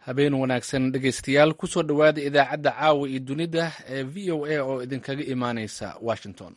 habeen wanaagsan dhegaystayaal kusoo dhowaada idaacadda caawa iyo dunida ee v o a oo idinkaga imaaneysa washington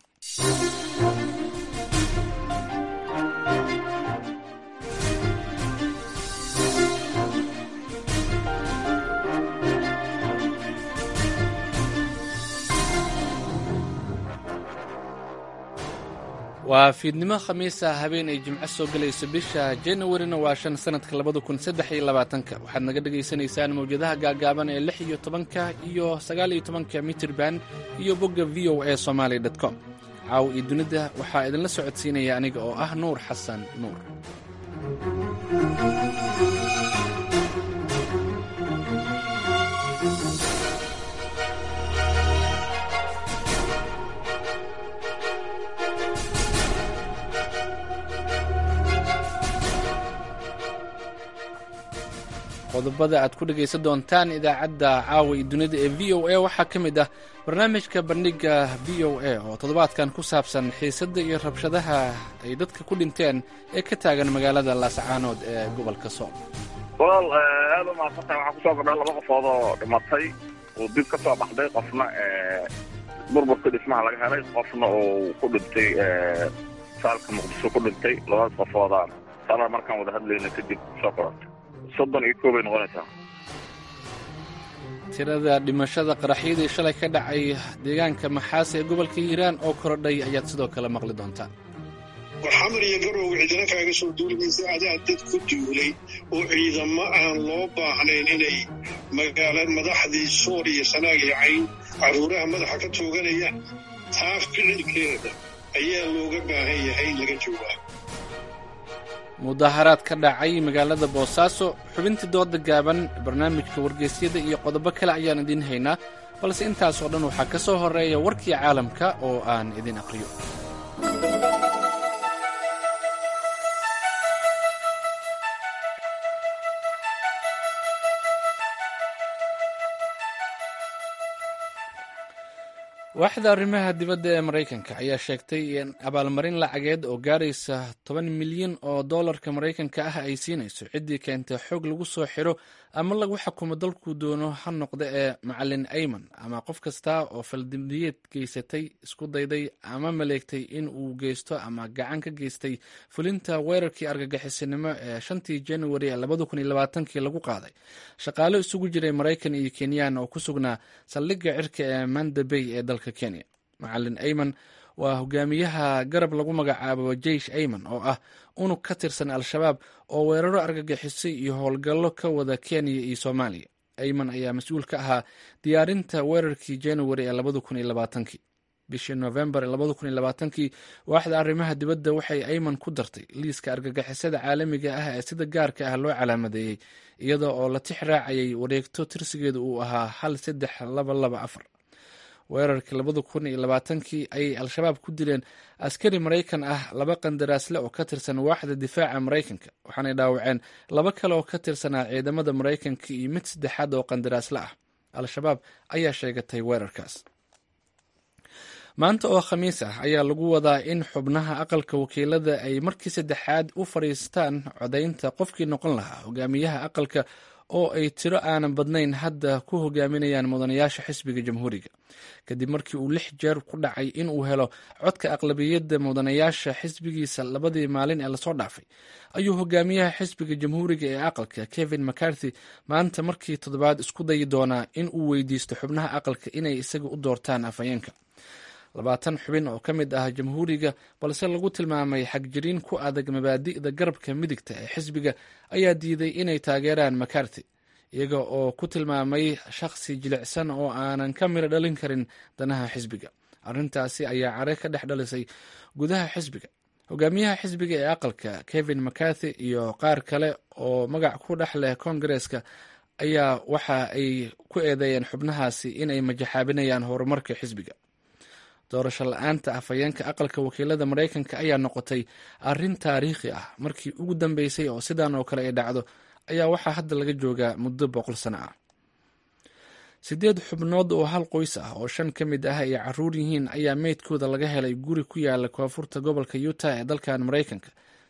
waa fiidnimo khamiisa habeen ay jimco soo gelayso bisha januarina waa shan sanadka labada kun saddex iyo labaatanka waxaad naga dhagaysanaysaan mawjadaha gaagaaban ee lix iyo tobanka iyo sagaal iyo tobanka mitirban iyo bogga v o a somaali dot com caaw iyo dunida waxaa idinla socodsiinaya aniga oo ah nuur xasan nuur qodobada aad ku dhegaysan doontaan idaacadda caawa iyo dunida ee v o a waxaa ka mid ah barnaamijka bandhiga v o a oo toddobaadkan ku saabsan xiisadda iyo rabshadaha ay dadka ku dhinteen ee ka taagan magaalada laascaanood ee gobolka sool walaal aada u mahadsantahay waxaa kusoo kordha laba qofood oo dhimatay oo dib ka soo baxday qofna burburka dhismaha laga helay qofna uu ku dhintay saalka muqdisho ku dhintay labadaas qofoodaan salar markaan wada hadlayna kadib soo korortay soddon iyo koobay noqonaysaa tirada dhimashada qaraxyadii shalay ka dhacay deegaanka maxaas ee gobolka hiiraan oo korodhay ayaad sidoo kale maqli doontaan xamar iyo garow cidina kaaga soo duulimaysa adaa dad ku duulay oo ciidamo aan loo baahnayn inay magaala madaxdii sool iyo sanaag iyo cayn carruuraha madaxa ka tooganayaan taa ficilkeeda ayaa looga baahan yahay in laga jawaabo mudaharaad ka dhacay magaalada boosaaso xubintii dooda gaaban barnaamijka wargeysyada iyo qodobo kale ayaan idiin haynaa balse intaasoo dhan waxaa ka soo horreeya warkii caalamka oo aan idin aqriyo waaxda arrimaha dibadda ee maraykanka ayaa sheegtay in abaalmarin lacageed oo gaaraysa toban milyan oo dollarka maraykanka ah ay siinayso ciddii keentay xoog lagu soo xiro ama lagu xukumo dalkuu doono ha noqda ee macalin ayman ama qof kasta oo faldambiyeed geysatay isku dayday ama maleegtay in uu geysto ama gacan ka geystay fulinta weerarkii argagixisinimo ee shantii januari ee labada kun iyo labaatankii lagu qaaday shaqaalo isugu jiray maraykan iyo kenyaan oo ku sugnaa saldhigga cirka ee manda bay ee dalka kenya macalin ayman waa hogaamiyaha garab lagu magacaabo jeish ayman oo ah unug ka tirsan al-shabaab oo weeraro argagixisay iyo howlgallo ka wada kenya iyo soomaaliya ayman ayaa mas-uul ka ahaa diyaarinta weerarkii januari ee labada kun iyo labaatankii bishii novembar labada kun iyo labaatankii waaxda arrimaha dibadda waxay ayman ku dartay liiska argagixisada caalamiga ah ee sida gaarka ah loo calaamadeeyey iyada oo la tix raacayay wareegto tirsigeeda uu ahaa hal saddex laba laba afar weerarkii labada kun iyo labaatankii ayay al-shabaab ku dileen askari maraykan ah laba qandaraasle oo ka tirsan waaxda difaaca maraykanka waxaanay dhaawaceen laba kale oo ka tirsanaa ciidamada maraykanka iyo mid saddexaad oo qandaraasle ah al-shabaab ayaa sheegatay weerarkaas maanta oo khamiis ah ayaa lagu wadaa in xubnaha aqalka wakiilada ay markii saddexaad u fadhiistaan codaynta qofkii noqon lahaa hogaamiyaha aqalka oo ay tiro aanan badnayn hadda ku hogaaminayaan mudanayaasha xisbiga jamhuuriga kadib markii uu lix jeer ku dhacay in uu helo codka aqlabiyadda mudanayaasha xisbigiisa labadii maalin ee lasoo dhaafay ayuu hogaamiyaha xisbiga jamhuuriga ee aqalka kevin mccarthy maanta markii toddobaad isku dayi doonaa in uu weydiisto xubnaha aqalka inay isaga u doortaan afhayeenka labaatan xubin oo ka mid ah jamhuuriga balse lagu tilmaamay xagjiriin ku adag mabaadi'da garabka midigta ee xisbiga ayaa diiday inay taageeraan macarty iyaga oo ku tilmaamay shakhsi jilicsan oo aanan ka miro dhalin karin danaha xisbiga arrintaasi ayaa care ka dhex dhalisay gudaha xisbiga hogaamiyaha xisbiga ee aqalka kevin mccarthy iyo qaar kale oo magac ku dhex leh koongareeska ayaa waxa ay ku eedeeyeen xubnahaasi inay majaxaabinayaan horumarka xisbiga doorasho la-aanta afhayeenka aqalka wakiilada maraykanka ayaa noqotay arrin taariikhi ah markii ugu dambeysay oo sidan oo kale ay dhacdo ayaa waxaa hadda laga joogaa muddo boqol sano ah sideed xubnood oo hal qoys ah oo shan ka mid ah ay caruur yihiin ayaa meydkooda laga helay guri ku yaala koonfurta gobolka utah ee dalkan maraykanka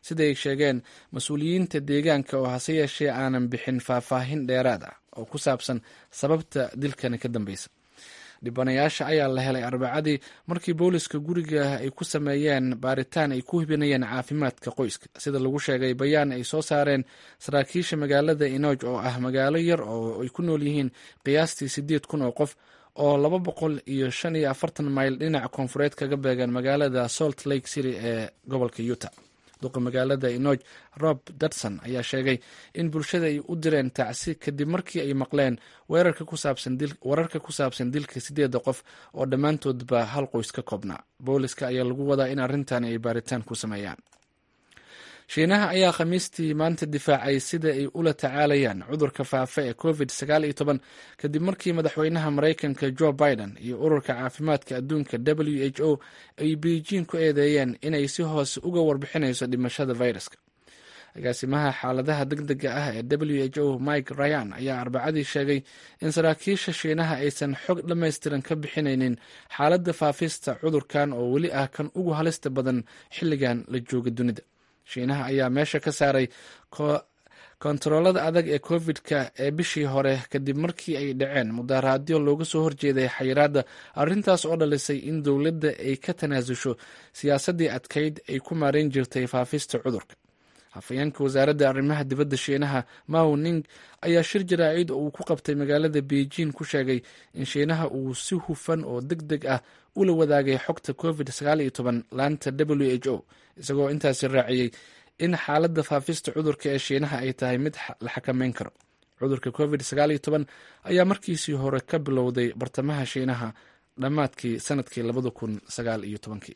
sida ay sheegeen mas-uuliyiinta deegaanka oo hase yeeshee aanan bixin faahfaahin dheeraad ah oo ku saabsan sababta dilkani ka dambeysa dhibanayaasha ayaa la helay arbacadii markii booliska guriga ay ku sameeyeen baaritaan ay ku hubinayeen caafimaadka qoyska sida lagu sheegay bayaan ay soo saareen saraakiisha magaalada inoj oo ah magaalo yar oo ay ku nool yihiin qiyaastii sideed kun oo qof oo laba boqol iyo shan iyo afartan mayl dhinaca koonfureed kaga beegan magaalada salt lake city ee gobolka utah duqa magaalada inoj rob dudson ayaa sheegay in bulshada ay u direen tacsi kadib markii ay maqleen wararka ku saabsan dilka sideeda qof oo dhammaantoodba hal qoys ka koobnaa booliska ayaa lagu wadaa in arrintan ay baaritaan ku sameeyaan shiinaha ayaa khamiistii maanta difaacay sida ay ula tacaalayaan cudurka faafa ee covid sagaal iyo toban kadib markii madaxweynaha maraykanka joe biden iyo ururka caafimaadka adduunka w h o ay beijing ku eedeeyeen inay si hoose uga warbixinayso dhimashada viruska agaasimaha xaaladaha deg dega ah ee w h o mike ryan ayaa arbacadii sheegay in saraakiisha shiinaha aysan xog dhammaystiran ka bixinaynin xaaladda faafista cudurkan oo weli ah kan ugu halista badan xilligan la jooga dunida shiinaha ayaa meesha ka saaray kontaroolada adag ee covid-ka ee bishii hore kadib markii ay dhaceen mudaharaadyo looga soo horjeeday xayiraadda arrintaas oo dhalisay in dowladda ay ka tanaasusho siyaasaddii adkayd ay ku maareyn jirtay faafista cudurka hafayeenka wasaaradda arrimaha dibadda shiinaha mao ning ayaa shir jaraa'id oo uu ku qabtay magaalada beijing ku sheegay in shiinaha uu si hufan oo deg deg ah ula wadaagay xogta covid sagaal iyo toban laanta w h o isagoo intaasi raaciyey in xaaladda faafista cudurka ee shiinaha ay tahay mid la xakameyn karo cudurka covid sagaal iyo toban ayaa markiisii hore ka bilowday bartamaha shiinaha dhammaadkii sanadkii labada kun sagaal iyo tobankii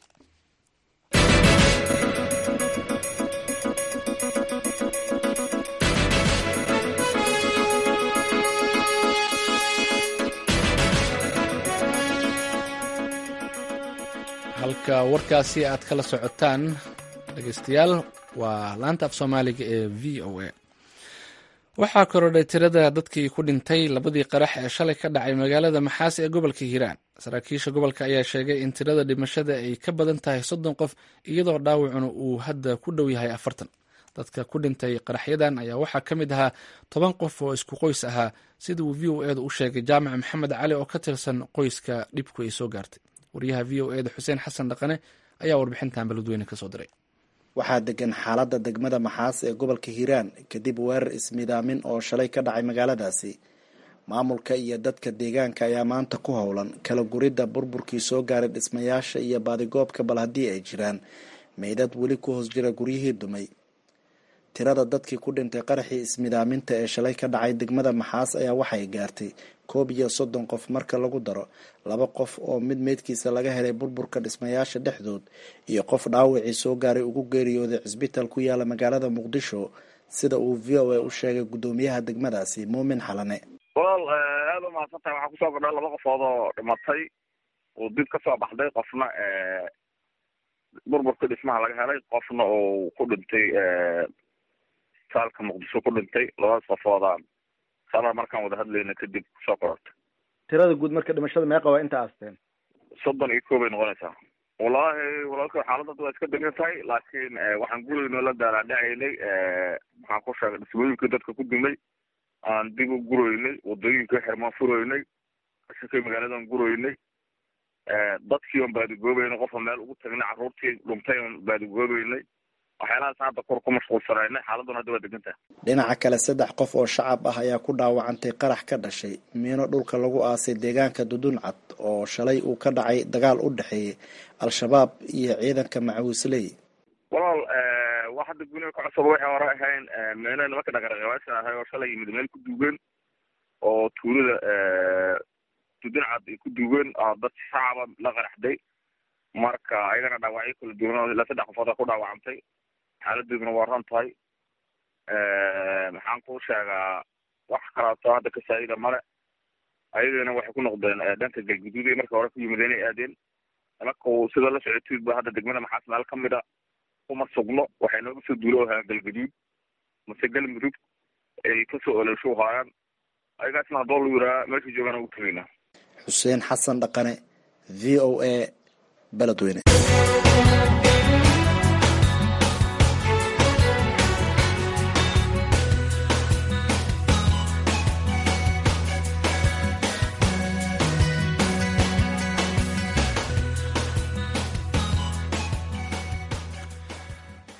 halka warkaasi aad kala socotaan dhegeystayaal waa laanta af soomaaliga ee v o a waxaa korodhay tirada dadkii ku dhintay labadii qarax ee shalay ka dhacay magaalada maxaas ee gobolka hiiraan saraakiisha gobolka ayaa sheegay in tirada dhimashada ay ka badan tahay soddon qof iyadoo dhaawacuna uu hadda ku dhow yahay afartan dadka ku dhintay qaraxyadan ayaa waxaa ka mid ahaa toban qof oo isku qoys ahaa sida uu v o eeda u sheegay jaamac maxamed cali oo ka tirsan qoyska dhibku ay soo gaartay waryaha v o eda xuseen xasan dhaqane ayaa warbixintan beledweyne kasoo diray waxaa degan xaaladda degmada maxaas ee gobolka hiiraan kadib weerar ismidaamin oo shalay ka dhacay magaaladaasi maamulka iyo dadka deegaanka ayaa maanta ku howlan kala guridda burburkii soo gaaray dhismayaasha iyo baadigoobka bal haddii ay jiraan meydad weli ku hoos jira guryihii dumay tirada dadkii ku dhintay qaraxii ismidaaminta ee shalay ka dhacay degmada maxaas ayaa waxay gaartay koob iyo soddon qof marka lagu daro laba qof oo mid meydkiisa laga helay burburka dhismayaasha dhexdood iyo qof dhaawacii soo gaaray ugu geeriyooday cisbitaal ku yaala magaalada muqdisho sida uu v o a u sheegay guddoomiyaha degmadaasi muumin xalane walaal aada u mahadsan tahay waxaa kusoo kordha laba qofood oo dhimatay oo dib ka soo baxday qofna burburka dhismaha laga helay qofna oo ku dhintay saalka muqdisho ku dhintay labadaas qofoodaan sala markaan wada hadlayna kadib kusoo korortay tirada guud marka dhimashada meeqa waa inta aasteen soddon iyo koobay noqonaysaa wallaahi walaalka xaaladda waa iska degan tahay laakiin waxaan guraynoo la daalaadhacaynay maxaan ku sheegay dhismooyinkii dadka ku dumay aan dib u guroynay wadooyinka xirmaan furoynay shakay magaaladan guroynay dadkii on baadigoobeynay qofka meel ugu tagnay carruurtii dhuntay on baadigoobeynay waxyaalahaas hadda kor ku mashquulsanaynay xaaladuna hadda waa degan tahay dhinaca kale saddex qof oo shacab ah ayaa ku dhaawacantay qarax ka dhashay miino dhulka lagu aasay deegaanka duduncad oo shalay uu ka dhacay dagaal u dhexeeyay al-shabaab iyo ciidanka macawisley walaal wax hadda guniga ka cusub waxay hore ahayn meena nimanka dhaqaraqabaasha ahay oo shalay yimid meel ku duugan oo tuulada duduncad ay ku duugan oo dad shacaba la qaraxday marka ayagana dhaawacyo kala duwan oo ilaa saddex qofood ku dhaawacantay xaaladeeduna waa ran tahay maxaan ku sheegaa wax kalaato hadda kasaayida male ayagana waxay ku noqdeen dhanka galguduud marka hore ku yimid inay aadeen nimanka sida la socotiid ba hadda degmada maxaas meel kamid a kuma sugno waxay nooga soo duulo ahaa galguduud mase galmudug ay kasoo olosho haayaan ayagaasna haddoo lu yiraa meesha joogaan ugu tegaynaa xuseen xasan dhaqane v o a beledweyne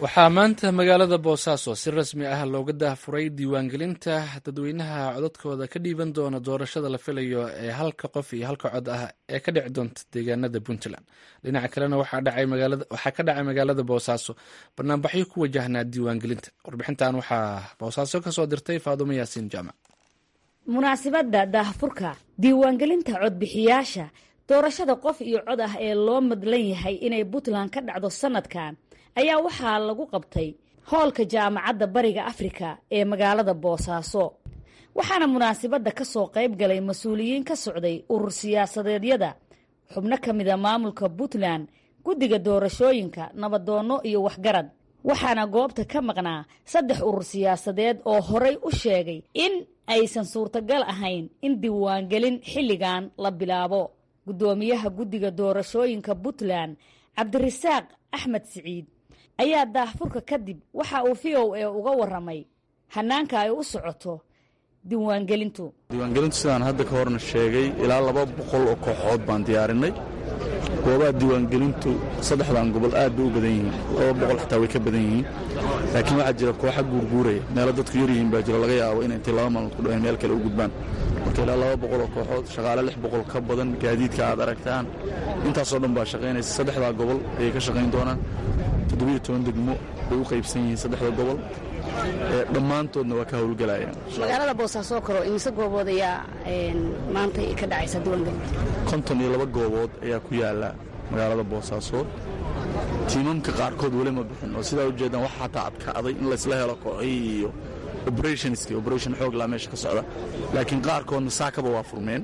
waxaa maanta magaalada boosaaso si rasmi ah looga daahfuray diiwaangelinta dadweynaha codadkooda ka dhiiban doona doorashada la filayo ee halka qof iyo halka cod ah ee ka dhici doonta deegaanada puntland dhinaca kalena waxaa ka dhacay magaalada boosaaso banaanbaxyo ku wajahnaa diiwaangelinta warbixintan waxaa boosaaso kasoo dirtay faadumo yaasiin jaamac munaasibadda daahfurka diiwaangelinta codbixiyaasha doorashada qof iyo cod ah ee loo madlan yahay inay puntland ka dhacdo sanadkan ayaa waxaa lagu qabtay hoolka jaamacadda bariga afrika ee magaalada boosaaso waxaana munaasibadda ka soo qayb galay mas-uuliyiin ka socday urur siyaasadeedyada xubno ka mida maamulka puntland guddiga doorashooyinka nabadoonno iyo waxgarad waxaana goobta ka maqnaa saddex urur siyaasadeed oo horay u sheegay in aysan suurtagal ahayn in diiwaangelin xilligan la bilaabo guddoomiyaha guddiga doorashooyinka puntland cabdirasaaq axmed siciid ayaa daahfurka kadib waxa uu v o a uga waramay hanaanka ay u socoto diiwaangelintu diiwaangelintu sidaan hadda ka horna sheegay ilaa laba boqol oo kooxood baan diyaarinay goobaha diiwaangelintu saddexdan gobol aad bay u badan yihiin laba boqol xataa way ka badan yihiin laakiin waxaa jira kooxa guurguuraya meelo dadku yar yihiin baa jiro laga yaabo inay intay laba maalmood ku dhaween meel kale u gudbaan marka ilaa laba boqol oo kooxood shaqaale lix boqol ka badan gaadiidka aad aragtaan intaasoo dhan baa shaqaynaysa saddexdaa gobol ayay ka shaqayn doonaan toddobiyo toban degmo bay u qaybsan yihiin saddexda gobol dhammaantoodna waa ka howlgelayaan magaalada boosaaso karo imise goobood ayaa maanta ka dhacaysa diiwaangelinta konton iyo laba goobood ayaa ku yaala magaalada boosaasood tiimamka qaarkood weli ma bixin oo sidaa ujeedaan waxa xataa adkaaday in laysla helo kooxihii iyo operationski operation xooglaa meesha ka socda laakiin qaarkoodna saakaba waa furmeen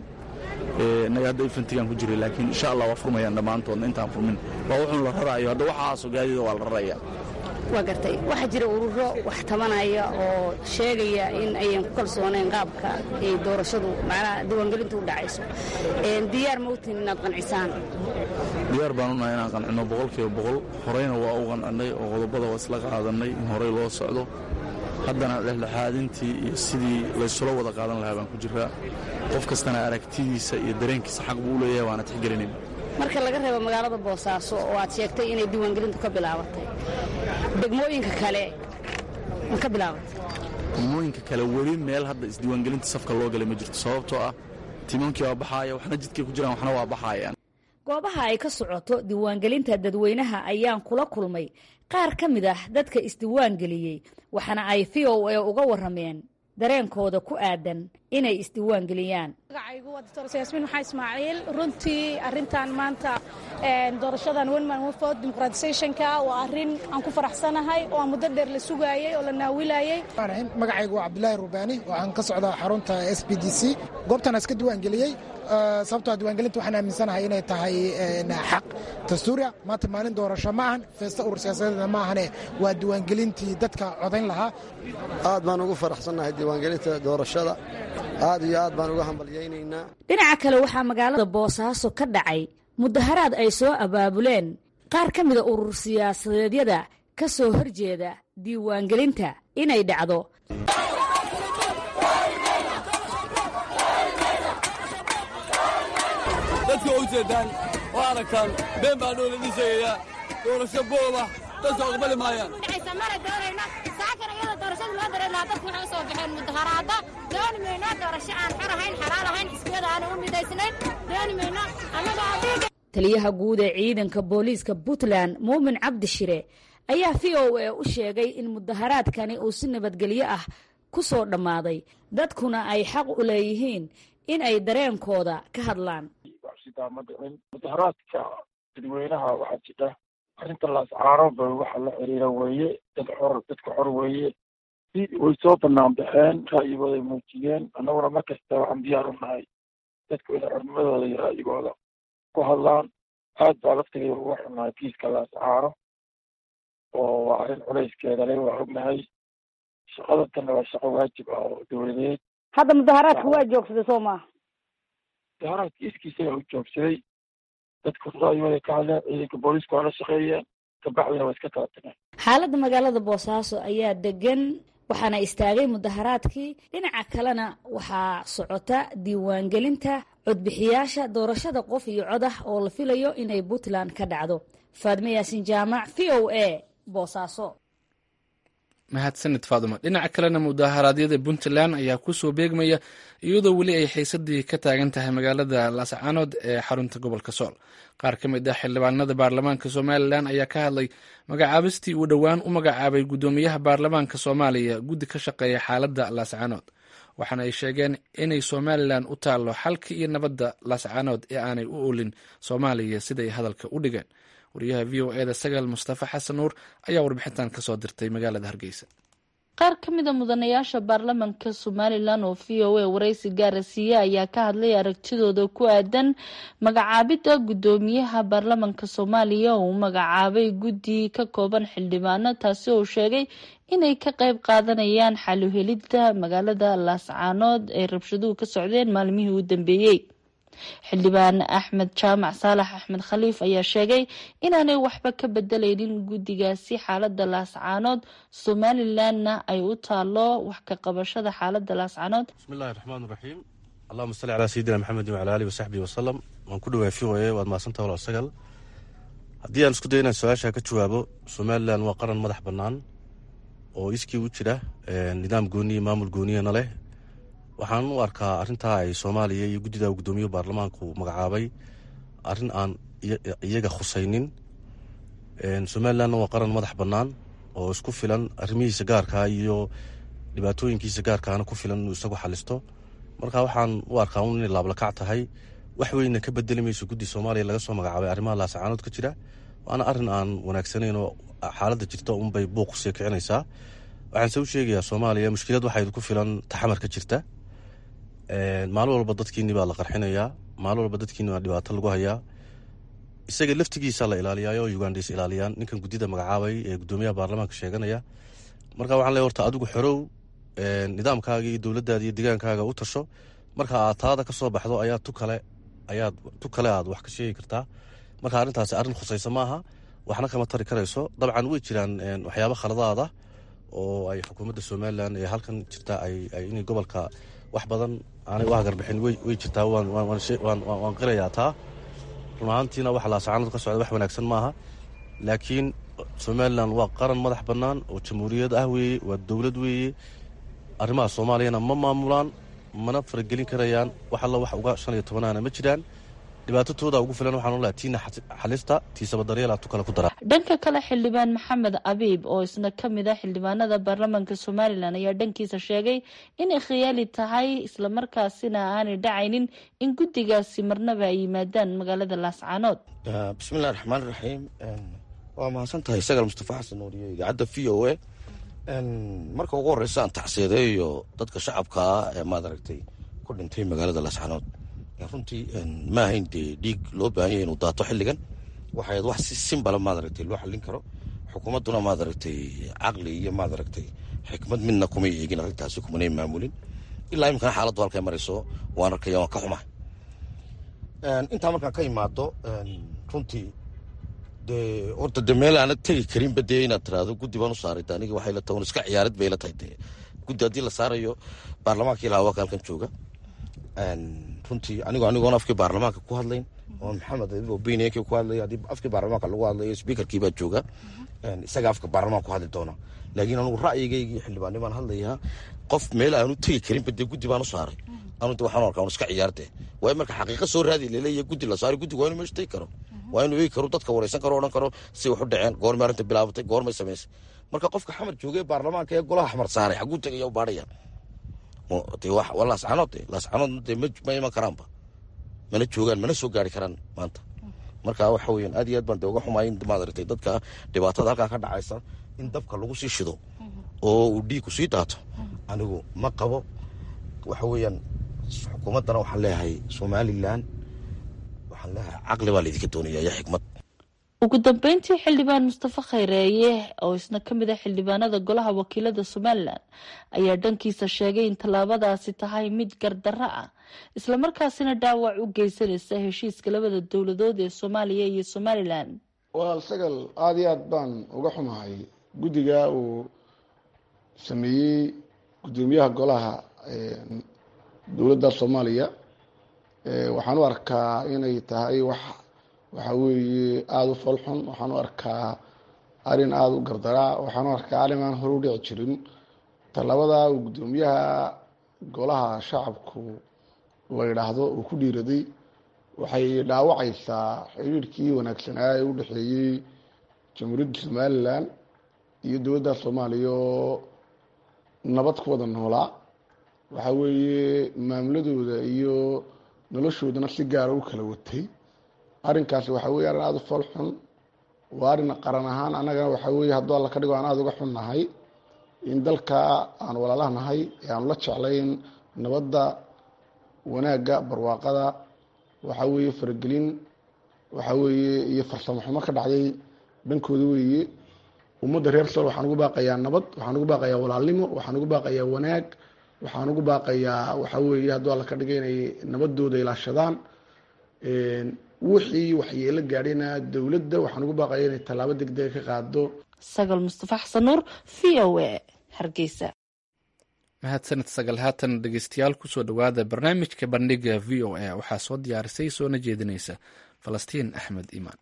innaga hadda infantigaan ku jiray laakiin insha allah waa furmayaan dhammaantoodna intaan furmin waa wuxuun la raraayo hadda waxaasoo gaadiida waa la raraya waa gartay waxaa jira ururo wax tabanaya oo sheegaya in ayan ku kalsoonayn qaabka ay doorashadu macnaha diiwaangelintu u dhacayso diyaar ma utin inaad qancisaan diyaar baan unahay inaan qancino boqolkiiba boqol horeyna waa u qancinnay oo qodobada waa isla qaadannay in horey loo socdo haddana dhexdhexaadintii iyo sidii laysula wada qaadan lahaa baan ku jiraa qof kastana aragtidiisa iyo dareenkiisa xaq buu u leeyahay waana tixgelinayna marka laga reebo magaalada boosaaso oo aad sheegtay inay diiwaangelintu ka bilaabatay degmooyinka kale ma ka bilaabatay degmooyinka kale weli meel hadda isdiiwaangelinta safka loo galay ma jirto sababtoo ah tiimamkii waa baxaaya waxna jidkay ku jiraan waxna waa baxaayaan goobaha ay ka socoto diiwaangelinta dadweynaha ayaan kula kulmay qaar ka mid ah dadka isdiiwaangeliyey waxaana ay v o a uga warrameen dareenkooda ku aadan inay isdiiwaangeliyaan magacaygu waa doctor yaasmiin maxaa ismaaciil runtii arrintan maanta doorashadan wenman wefod dimuqraatisationka waa arrin aan ku faraxsanahay oo aan muddo dheer la sugaayey oo la naawilayey magacaygu waa cabdulaahi rubaani waxaan ka socdaa xarunta s b d c goobtaan iska diiwaangeliyey sababtoo diiwaangelinta waxaan aaminsanahay inay tahay xaq dastuuriya maanta maalin doorasho ma ahan feesta urur siyaasadeedna ma ahane waa diiwaangelintii dadka codayn lahaa aad baan ugu faraxsannahay diiwaangelinta doorashada aad iyo aad baan uga hambalyaynaynaa dhinaca kale waxaa magaalada boosaaso ka dhacay mudaharaad ay soo abaabuleen qaar ka mida urur siyaasadeedyada ka soo horjeeda diiwaangelinta inay dhacdo dadka u jeedaan oo aragtaan been baa noola dhisayayaa doorasho booba dadka aqbali maayaan mara doonayno saakan iyada doorashada loo dareer lahaa dadku waxay u soo baxeen mudaharaada dooni mayno doorasho aan xor ahayn xalaal ahayn xisbiyada aanu u midaysnayn dooni mayno annaga adiga taliyaha guud ee ciidanka booliiska puntland muumin cabdi shire ayaa v o a u sheegay in mudaharaadkani uu si nabadgelyo ah ku soo dhammaaday dadkuna ay xaq u leeyihiin in ay dareenkooda ka hadlaan mudaharaadka dadweynaha waxaa jira arrinta laascaarooba waxa la xiriira weeye dad xor dadka xor weeye si way soo banaan baxeen ra'yigooday muujiyeen annaguna mar kasta waxaan diyaar u nahay dadku inay xornimadooda iyo ra'yigooda ku hadlaan aad baa laftigeeda uga xunnahay kiiska laascaaro oo waa arrin culayskeeda le waa ognahay shaqadantanna waa shaqo waajib ah oo dowladeed hadda mudaharaadka waa joogsaday soo maaha mudaharaadka iskiisaga u joogsaday dadku ra'yigooday ka hadleen ciidanka booliisku waa la shaqeeyeen kabacdina waa iska kala tageen xaaladda magaalada boosaaso ayaa degan waxaana istaagay mudaharaadkii dhinaca kalena waxaa socota diiwaangelinta codbixiyaasha doorashada qof iyo cod ah oo la filayo inay puntland ka dhacdo faadme yaasin jaamac v o a boosaaso mahadsanid faaduma dhinaca kalena mudaharaadyada puntland ayaa kusoo beegmaya iyadoo weli ay xiisadii ka taagan tahay magaalada laascaanood ee xarunta gobolka sool qaar ka mid ah xildhibaanada baarlamaanka somalilan ayaa ka hadlay magacaabistii uu dhowaan u magacaabay guddoomiyaha baarlamaanka soomaaliya guddi ka shaqeeya xaaladda laascaanood waxaana ay sheegeen inay somalilan u taallo xalka iyo nabadda laascaanood ee aanay u olin soomaaliya siday hadalka u dhigeen wariyaha v o eda sagaal mustafa xasan nuur ayaa warbixintan kasoo dirtay magaalada hargeysa qaar ka mid a mudanayaasha baarlamanka somalilan oo v o a waraysi gaara siiye ayaa ka hadlay aragtidooda ku aadan magacaabidda guddoomiyaha baarlamanka soomaaliya oo uu magacaabay guddi ka kooban xildhibaano taasi oo sheegay inay ka qayb qaadanayaan xaluhelidda magaalada laascaanood ay rabshaduhu ka socdeen maalmihii u dambeeyey xildhibaan axmed jaamac saalax axmed khaliif ayaa sheegay inaanay waxba ka bedelaynin guddigaasi xaalada laascaanood somalilanna ay u taalo wax ka qabashada xaalada laascaanood bismillahi raxmaan raxiim allahuma salli calaa sayidina maxamedin wacala alihi wasaxbihi wasalam waan ku dhawaa v o a waad mahadsantaha walaal sagal haddii aan isku dayo inaan su-aasha ka jawaabo somalilan waa qaran madax bannaan oo iskii u jira nidaam gooniya maamul gooniyana leh waxaan u arkaa arrintaa ay soomaaliya iyo guddida guddoomiye baarlamaanku magacaabay arrin aan iyaga khusaynin somalilanna waa qaran madax bannaan oo isku filan arrimihiisa gaarkaa iyo dhibaatooyinkiisa gaarkaana ku filan inuu isagu xalisto marka waxaan u arkaa un inay laablakac tahay wax weyna ka bedeli mayso guddi soomaaliya laga soo magacaabay arrimaha laasacaanood ka jira waana arrin aan wanaagsanayn oo xaaladda jirta unbay buuq sii kicinaysaa waxaanse u sheegayaa soomaaliya mushkilad waxaa ku filan taxamar ka jirta maalin walba dadkiini baa la qarxinayaa maalin walba dadkiini baa dhibaato lagu hayaa isaga laftigiisa la ilaaliyaayo ugandhais ilaaliyaan ninkan guddida magacaabay ee guddoomiyaha baarlamaanka sheeganaya marka waxaan leey horta adigu xorow nidaamkaaga iyo dowladdaada iyo deegaankaaga u tasho marka aad taada ka soo baxdo ayaa tu kale ayaad tu kale aad wax ka sheegi kartaa marka arrintaasi arrin khusaysa maaha waxna kama tari karayso dabcan way jiraan waxyaabo khaladaada oo ay xukuumadda somalilan ee halkan jirta inay gobolka wax badan aanay u hagarbixin way jirtaa waan qilayaa taa run ahaantiina waxa laasacaanadu ka socda wax wanaagsan maaha laakiin somalilan waa qaran madax bannaan oo jamhuuriyad ah weeye waa dowlad weeye arrimaha soomaaliyana ma maamulaan mana faragelin karayaan wax alla wax uga shan iyo tobanaana ma jiraan dhibaatatooda ugu filan waxaan olaha tiina xalista tiisaba daryeela tu kale ku daraa dhanka kale xildhibaan maxamed abiib oo isna ka mid ah xildhibaanada baarlamaanka somalilan ayaa dhankiisa sheegay inay khiyaali tahay islamarkaasina aanay dhacaynin in guddigaasi marnaba ay yimaadaan magaalada laascaanood bismillahi raxmaan raxiim waa mahadsan tahay sagaal mustafa xasan nuuriyo idaacadda v o a marka ugu horeysa aan tacsiyadeeyo dadka shacabkaa ee maad aragtay ku dhintay magaalada laascaanood runtii ma ahayn dee dhiig loo baahan yahay inuu daato xilligan waxay wax si simbala maad aragtay loo xallin karo xukuumadduna maad aragtay caqli iyo maad aragtay xikmad midna kumay eegin arrintaasi kumanay maamulin ilaa iminkana xaaladdu halkay marayso waan arkaya waan ka xumahay intaa markaan ka imaado runtii dee horta de meel aana tegi karinba dee inaad tiraahdo guddi baan u saaray aniga waxay la tahay un iska ciyaarid bay la tahay dee guddi haddii la saarayo baarlamaanka ilaa waa halkan jooga runtii anigo anigoon afkii baarlamaanka ku hadlayn oo maxamed bnk ku hadlay haddii afkii baarlamaanka lagu hadlayo speakerkii baa jooga isaga afka baarlamaanka ku hadli doona laakiin anugu ra'yigaygii xildhibaani baan hadlayaa qof meel aanu tegi karinba dee guddi baan u saaray anu de waxaan arkaa un iska ciyaarte waayo marka xaqiiqa soo raadi laleeyahay guddi la saaray guddiga waa inu meesha tegi karo waa inuu eegi karo dadka wareysan karo odhan karo si wax u dhaceen goormay arrinta bilaabatay goormay samaysay marka qofka xamar joogay baarlamaanka ee golaha xamar saaray xaguu tegaya u baadhaya waa laascanood laascanood ma iman karaanba mana joogaan mana soo gaari karaan maanta marka waxa weyan aad iyo aad baan de uga xumaay in maad aragtay dadka dhibaatada halkaa ka dhacaysa in dabka lagu sii shido oo uu dhiigku sii daato anigu ma qabo waxa weeyaan xukuumaddana waxaan leeyahay somalilan waxaan leeyahay caqli baa laydinka doonaya iyo xikmad ugu dambeyntii xildhibaan mustafa khayreeye oo isna ka mid ah xildhibaanada golaha wakiilada somalilan ayaa dhankiisa sheegay in tallaabadaasi tahay mid gardarro ah islamarkaasina dhaawac u geysanaysa heshiiska labada dowladood ee soomaaliya iyo somalilan walaal sagal aada iyo aad baan uga xumahay guddiga uu sameeyey guddoomiyaha golaha dowladda soomaaliya waxaan u arkaa inay tahay wax waxa weeye aada u foolxun waxaan u arkaa arrin aada u gardaraa waxaanu arkaa arrin aan hore u dhici jirin talabada uu guddoomiyaha golaha shacabku la yidhaahdo uu ku dhiiraday waxay dhaawacaysaa xiriirkii wanaagsanaa ee u dhexeeyey jamhuuriyadda somalilan iyo dowladda soomaaliya oo nabad ku wada noolaa waxa weeye maamuladooda iyo noloshoodana si gaara u kala watay arrinkaasi waxa weye arrin aada u fool xun waa arrin qaran ahaan annagana waxa weeye hadduu alla ka dhigo aan aada uga xun nahay in dalka aan walaalaha nahay ee aanu la jeclayn nabadda wanaagga barwaaqada waxa weeye faragelin waxa weeye iyo farsamo xumo ka dhacday dhankooda weeye ummadda reer sool waxaan ugu baaqayaa nabad waxaan ugu baaqayaa walaalnimo waxaan ugu baaqayaa wanaag waxaan ugu baaqayaa waxa weeye hadduu alla ka dhiga inay nabadooda ilaashadaan wixii waxyeelo gaadhayna dowladda waxaan ugu baaqaya inay tallaabo degdega ka qaado sagal mustafa xasan nuur v o a hargeysa mahadsanid sagal haatan dhegeystayaal kusoo dhowaada barnaamijka bandhiga v o a waxaa soo diyaarisay soona jeedinaysa falastiin axmed iimaan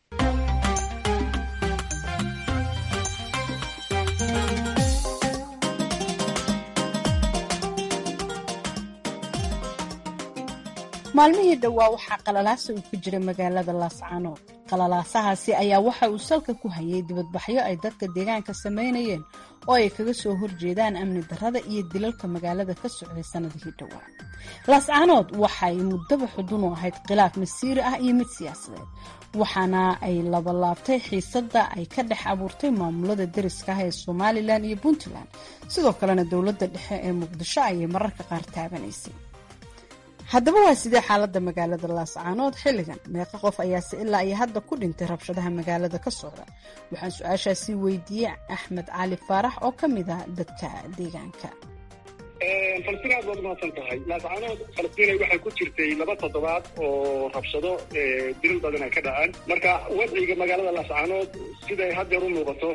maalmihii dhowaa waxaa qalalaasa uu ku jiray magaalada laascaanood qalalaasahaasi ayaa waxa uu salka ku hayay dibadbaxyo ay dadka deegaanka samaynayeen oo ay kaga soo horjeedaan amni darrada iyo dilalka magaalada ka socday sannadihii dhowaa laascaanood waxay muddaba xudun u ahayd khilaaf masiiri ah iyo mid siyaasadeed waxaana ay labalaabtay xiisadda ay ka dhex abuurtay maamulada deriska ah ee somalilan iyo puntland sidoo kalena dowladda dhexe ee muqdisho ayay mararka qaar taabanaysay haddaba waa sidee xaaladda magaalada laascaanood xilligan meeqa qof ayaase ilaa iyo hadda ku dhintay rabshadaha magaalada ka socda waxaan su-aashaasi weydiiyey axmed cali faarax oo ka mid ah dadka deegaanka falastiin aad baad umahadsan tahay laascaanood falastiinay waxay ku jirtay laba toddobaad oo rabshado dilal badan ay ka dhaceen marka wadciga magaalada laascaanood siday haddeer u muuqato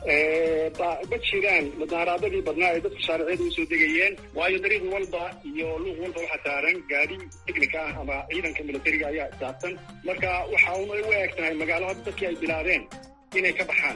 ma jiraan mudaaraadadii badnaa ee dadku shaariciyada usoo degayeen waayo dariiq walba iyo luuq walba waxaa saaran gaadi technica ah ama ciidanka militariga ayaa saabsan marka waxa una u eg tahay magaalo hadda dadkii ay bilaabeen inay ka baxaan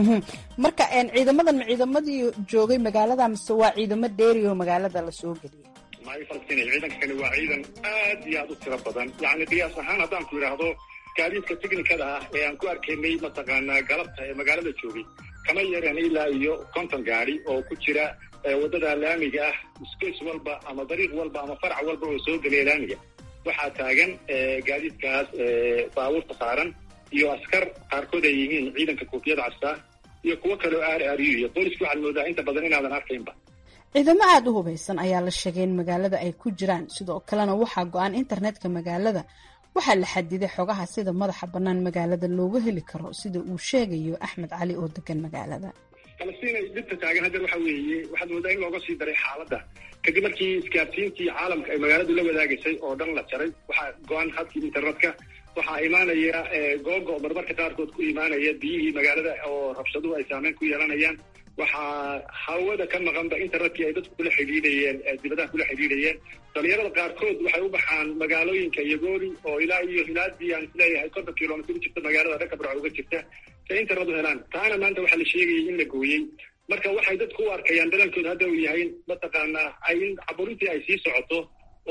marka ciidamadan ma ciidamadii joogay magaalada mise waa ciidamo dheeri oo magaalada lasoo geliyay maayo falastiin ciidanka kani waa ciidan aad iyo aad u tiro badan yacni qiyaas ahaan haddaan ku idhaahdo gaadiidka technikada ah ee aan ku arkaynay mataqaanaa galabta ee magaalada joogay kama yareen ilaa iyo konton gaadi oo ku jira waddada laamiga ah space walba ama dariiq walba ama farac walba oo soo gelaya laamiga waxaa taagan gaadiidkaas baabuurta saaran iyo askar qaarkood ay yihiin ciidanka koofiyada castaa iyo kuwo kaleo aar aariyo iyo booliska waxaad moodaa inta badan inaadan arkaynba ciidamo aada u hubaysan ayaa la sheegay in magaalada ay ku jiraan sidoo kalena waxaa go-an internetka magaalada waxaa la xadiday xogaha sida madaxa bannaan magaalada looga heli karo sida uu sheegayo axmed cali oo degan magaalada falastiin dhibta taagan haddeer waxa weeye waxaad moodaa in looga sii daray xaaladda kadib markii isgaarsiintii caalamka ay magaaladu la wadaagaysay oo dhan la jaray waxaa go-an hadkii internetka waxaa imaanaya googo marmarka qaarkood ku imaanaya biyihii magaalada oo rabshaduhu ay saameyn ku yeelanayaan waxaa hawada ka maqanba internetkii ay dadku kula xidhiidhayeen dibadaha kula xidhiidhayeen dhalinyarada qaarkood waxay u baxaan magaalooyinka yagoori oo ilaa iyo hilaadii aan isleeyahay konton kilomitr u jirta magaalada dhanka barca uga jirta say internet u helaan taana maanta waxaa la sheegayay in la gooyey marka waxay dadku u arkayaan dadankooda hadda uu yahay mataqaanaa ay in caburintii ay sii socoto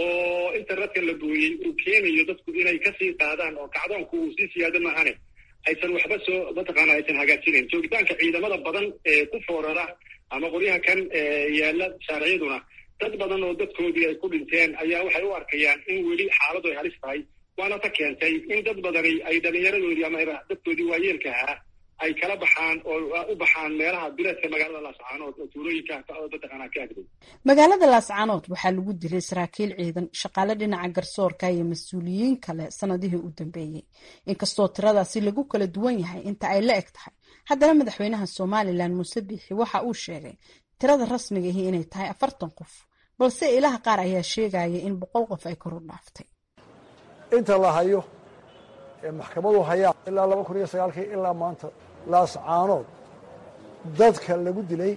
oo internetka la gooyey uu keenayo dadku inay kasii qaadaan oo kacdoonku uu sii siyaado maahane aysan waxba soo mataqaana aysan hagaajinayn joogitaanka ciidamada badan ee ku foorara ama qoryaha kan yaala shaariciyaduna dad badan oo dadkoodii ay ku dhinteen ayaa waxay u arkayaan in weli xaaladu ay halis tahay waana ta keentay in dad badani ay dhalinyaradoodii ama dadkoodii waayeelka ahaa ay kala baxaan oo u baxaan meelaha bileedka magaalada laascaanood oo tuulooyinka mataqaanaa ka agday magaalada laascaanood waxaa lagu dilay saraakiil ciidan shaqaale dhinaca garsoorka iyo mas-uuliyiin kale sanadihii u dambeeyey inkastoo tiradaasi lagu kala duwan yahay inta ay la eg tahay haddana madaxweynaha somalilan muuse biixi waxa uu sheegay tirada rasmigahi inay tahay afartan qof balse ilaha qaar ayaa sheegaya in boqol qof ay kor u dhaaftay inta la hayo ee maxkamadu hayaa ilaa laba kun iyo sagaalkii ilaa maanta laascaanood dadka lagu dilay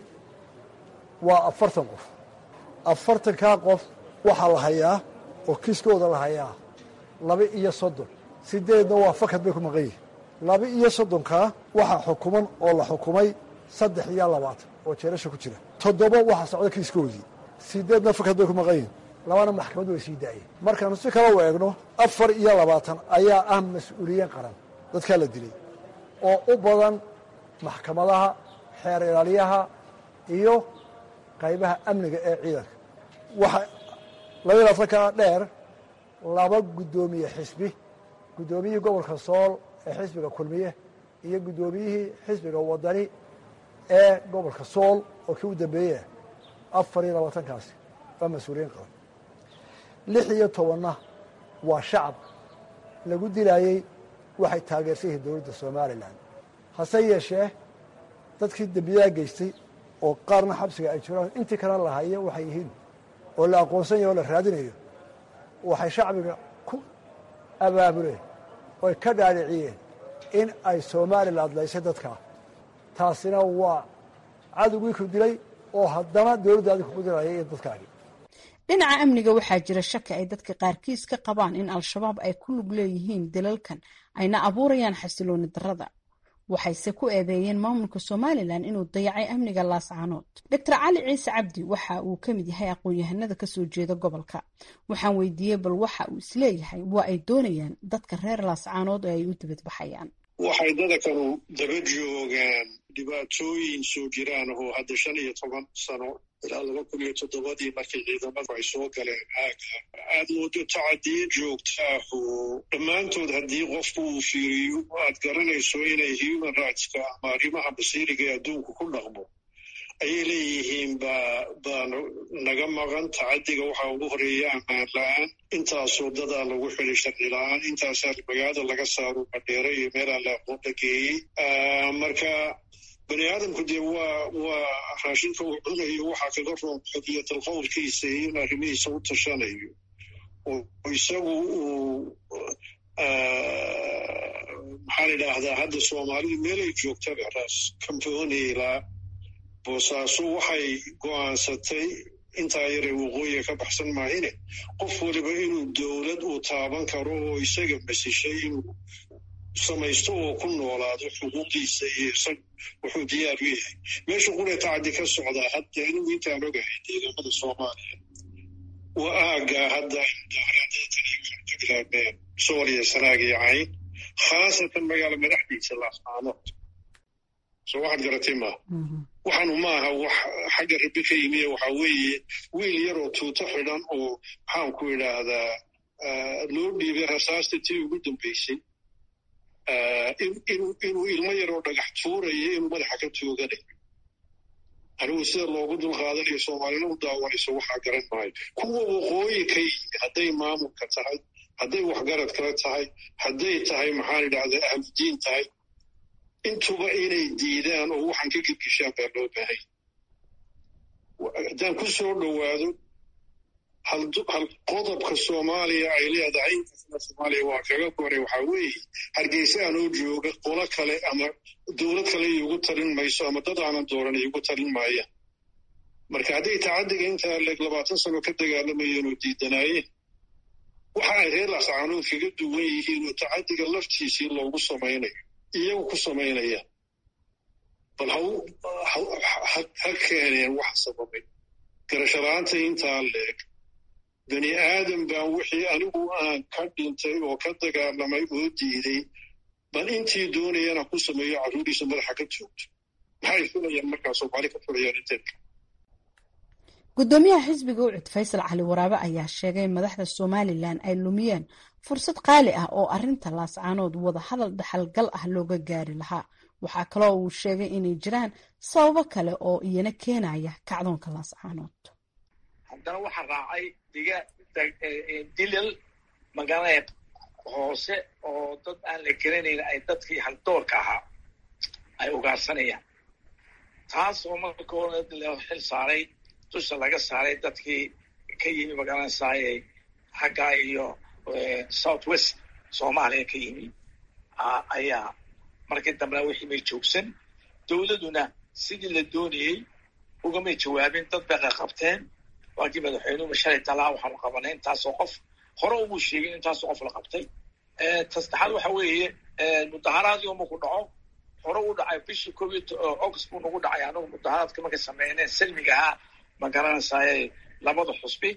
waa afartan qof afartankaa qof waxaa la hayaa oo kiiskooda la hayaa laba iyo soddon sideedna waa fakad bay ku maqan yihin laba iyo soddonkaa waxaa xukuman oo la xukumay saddex iyo labaatan oo jeerasha ku jira toddoba waxaa socda kiiskoodii sideedna fakad bay ku maqan yihin labana maxkamaddu way sii daayeen markaanu si kale u eegno afar iyo labaatan ayaa ah mas-uuliyiin qaran dadkaa la dilay oo u badan maxkamadaha xeer ilaaliyaha iyo qaybaha amniga ee ciidanka waxa labaiy labaatankaa dheer laba guddoomiye xisbi guddoomiyihii gobolka sool ee xisbiga kulmiye iyo guddoomiyihii xisbiga wadani ee gobolka sool oo kii u dambeeyey afar iyo labaatankaasi waa mas-uuliyiin qaban lix iyo tobanna waa shacab lagu dilaayey waxay taageersan yihiin dowladda somalilan hase yeeshee dadkii dembiyaha geystay oo qaarna xabsiga ay jiraan intii kalena la hayo waxay yihiin oo la aqoonsan yaho o la raadinayo waxay shacbiga ku abaabuleen oy ka dhaadhiciyeen in ay somalilan adlaysay dadkaa taasina waa cadowgii ku dilay oo haddana dowladdaadi kugu dilaya iyo dadkaagi dhinaca amniga waxaa jira shaki ay dadka qaarkiis ka qabaan in al-shabaab ay ku lug leeyihiin dalalkan ayna abuurayaan xasilooni darrada waxayse ku eedeeyeen maamulka somalilan inuu dayacay amniga laascaanood doctor cali ciise cabdi waxa uu ka mid yahay aqoon-yahanada kasoo jeeda gobolka waxaan weydiiyey bal waxa uu isleeyahay waa ay doonayaan dadka reer laascaanood oo ay u dibadbaxayaan waxay dadakanu daba joogaan dhibaatooyin soo jiraan oo hadda shan iyo toban sano ilaa laba kun iyo toddobadii markii ciidamadu ay soo galeen aaga aad moodo tacadiye joogtaah oo dhammaantood haddii qofku uu fiiriyo aad garanayso inay human rightska ama arrimaha basiiriga ee adduunku ku dhaqmo ayay leeyihiin baa baa naga maqan tacadiga waxaa ugu horeeya ammaan la-aan intaasoo dadaa lagu xili sharci la-aan intaasaa magaalada laga saaro badheere iyo meelaa la aqoon la geeyey marka bani aadamku dee waa waa raashinka uu cunayo waxaa kaga roon xodiyatal qowlkiisa iyo in arrimihiisa u tashanayo oo isagu uu maxaan idhaahdaa hadda soomaalidu meelay joogtaba ras camponila boosaaso waxay go'aansatay intaa yaree waqooyiga ka baxsan maahine qof waliba inuu dowlad uu taaban karo oo isaga masishay inuu samaysto oo ku noolaado xuquuqdiisa iyo isag wuxuu diyaar u yahay meesha quree tacadi ka socdaa hadda anigu intaan ogahay deegaamada soomaaliya waa aagaa hadda ka bilaabeen sooriya sanaag iyo cayn khaasatan magaala madaxdiisa laascaanood soo waxaad garatay maaha waxaanu maaha wax xagga rabi ka yimiye waxaa weeye wiil yaroo tuuto xidhan oo maxaan ku idhaahdaa loo dhiibay rasaasta tii ugu dambaysay inuu ilmo yaroo dhagax tuurayo inuu madaxa ka tooganayo anigu sida loogu dulqaadanayo soomaalina u daawanayso waxaa garan maayo kuwa waqooyi ka yimi hadday maamulka tahay hadday waxgarad kale tahay hadday tahay maxaan idhahdaa ahludiin tahay intuba inay diidaan oo waxaan ka gedgeshaan baa loo baahay haddaan ku soo dhowaado hal qodobka soomaaliya ay leedahay inkastana soomaaliya waa kaga goray waxaa weeye hargeysa aanoo jooga qolo kale ama dowlad kale iigu talin mayso ama dad aanan dooran iigu talin maayaan marka hadday tacadiga intaa leeg labaatan sano ka dagaalamayeen oo diidanaayeen waxa ay reer laascaanood kaga duwan yihiin oo tacadiga laftiisii loogu samaynayo iyagu ku samaynayaan bal ha keeneen waxa sababay garashalaanta intaa leeg bani aadam baan wixii anigu aan ka dhintay oo ka dagaalamay oo diiday bal intii doonayana ku sameeyo carruuriisa madaxa ka joogto maxay filayaan markaa soomaali ka filayaan inteedka guddoomiyaha xisbiga ucud faysal cali waraabe ayaa sheegay in madaxda somalilan ay lumiyeen fursad qaali ah oo arinta laascaanood wada hadal dhaxalgal ah looga gaari lahaa waxaa kaloo uu sheegay inay jiraan sababo kale oo iyana keenaya kacdoonka laascaanood haddana waxaa raacay diga dilal magaalada hoose oo dad aan la garanayn ay dadkii haldoorka ahaa ay ugaarsanayaan taas oo marka hore loo xil saaray dusha laga saaray dadkii ka yimi magaalada saaye xagga iyo south west soomaaliya ka yimi ayaa markii dambena wixii may joogsan dowladuna sidii la doonayey ugamay jawaabin dad bay qaqabteen waakii madaxweynuhu shalay talaa waxaanu qabanay intaasoo qof hore umuu sheegin intaasoo qof la qabtay ta saddexaad waxa weeye mudaharaadii uma ku dhaco hore u dhacay bishii koob iyo august buu nagu dhacay anagu mudaharaadka markay sameyneen salmiga ahaa ma garanaysaay labada xusbi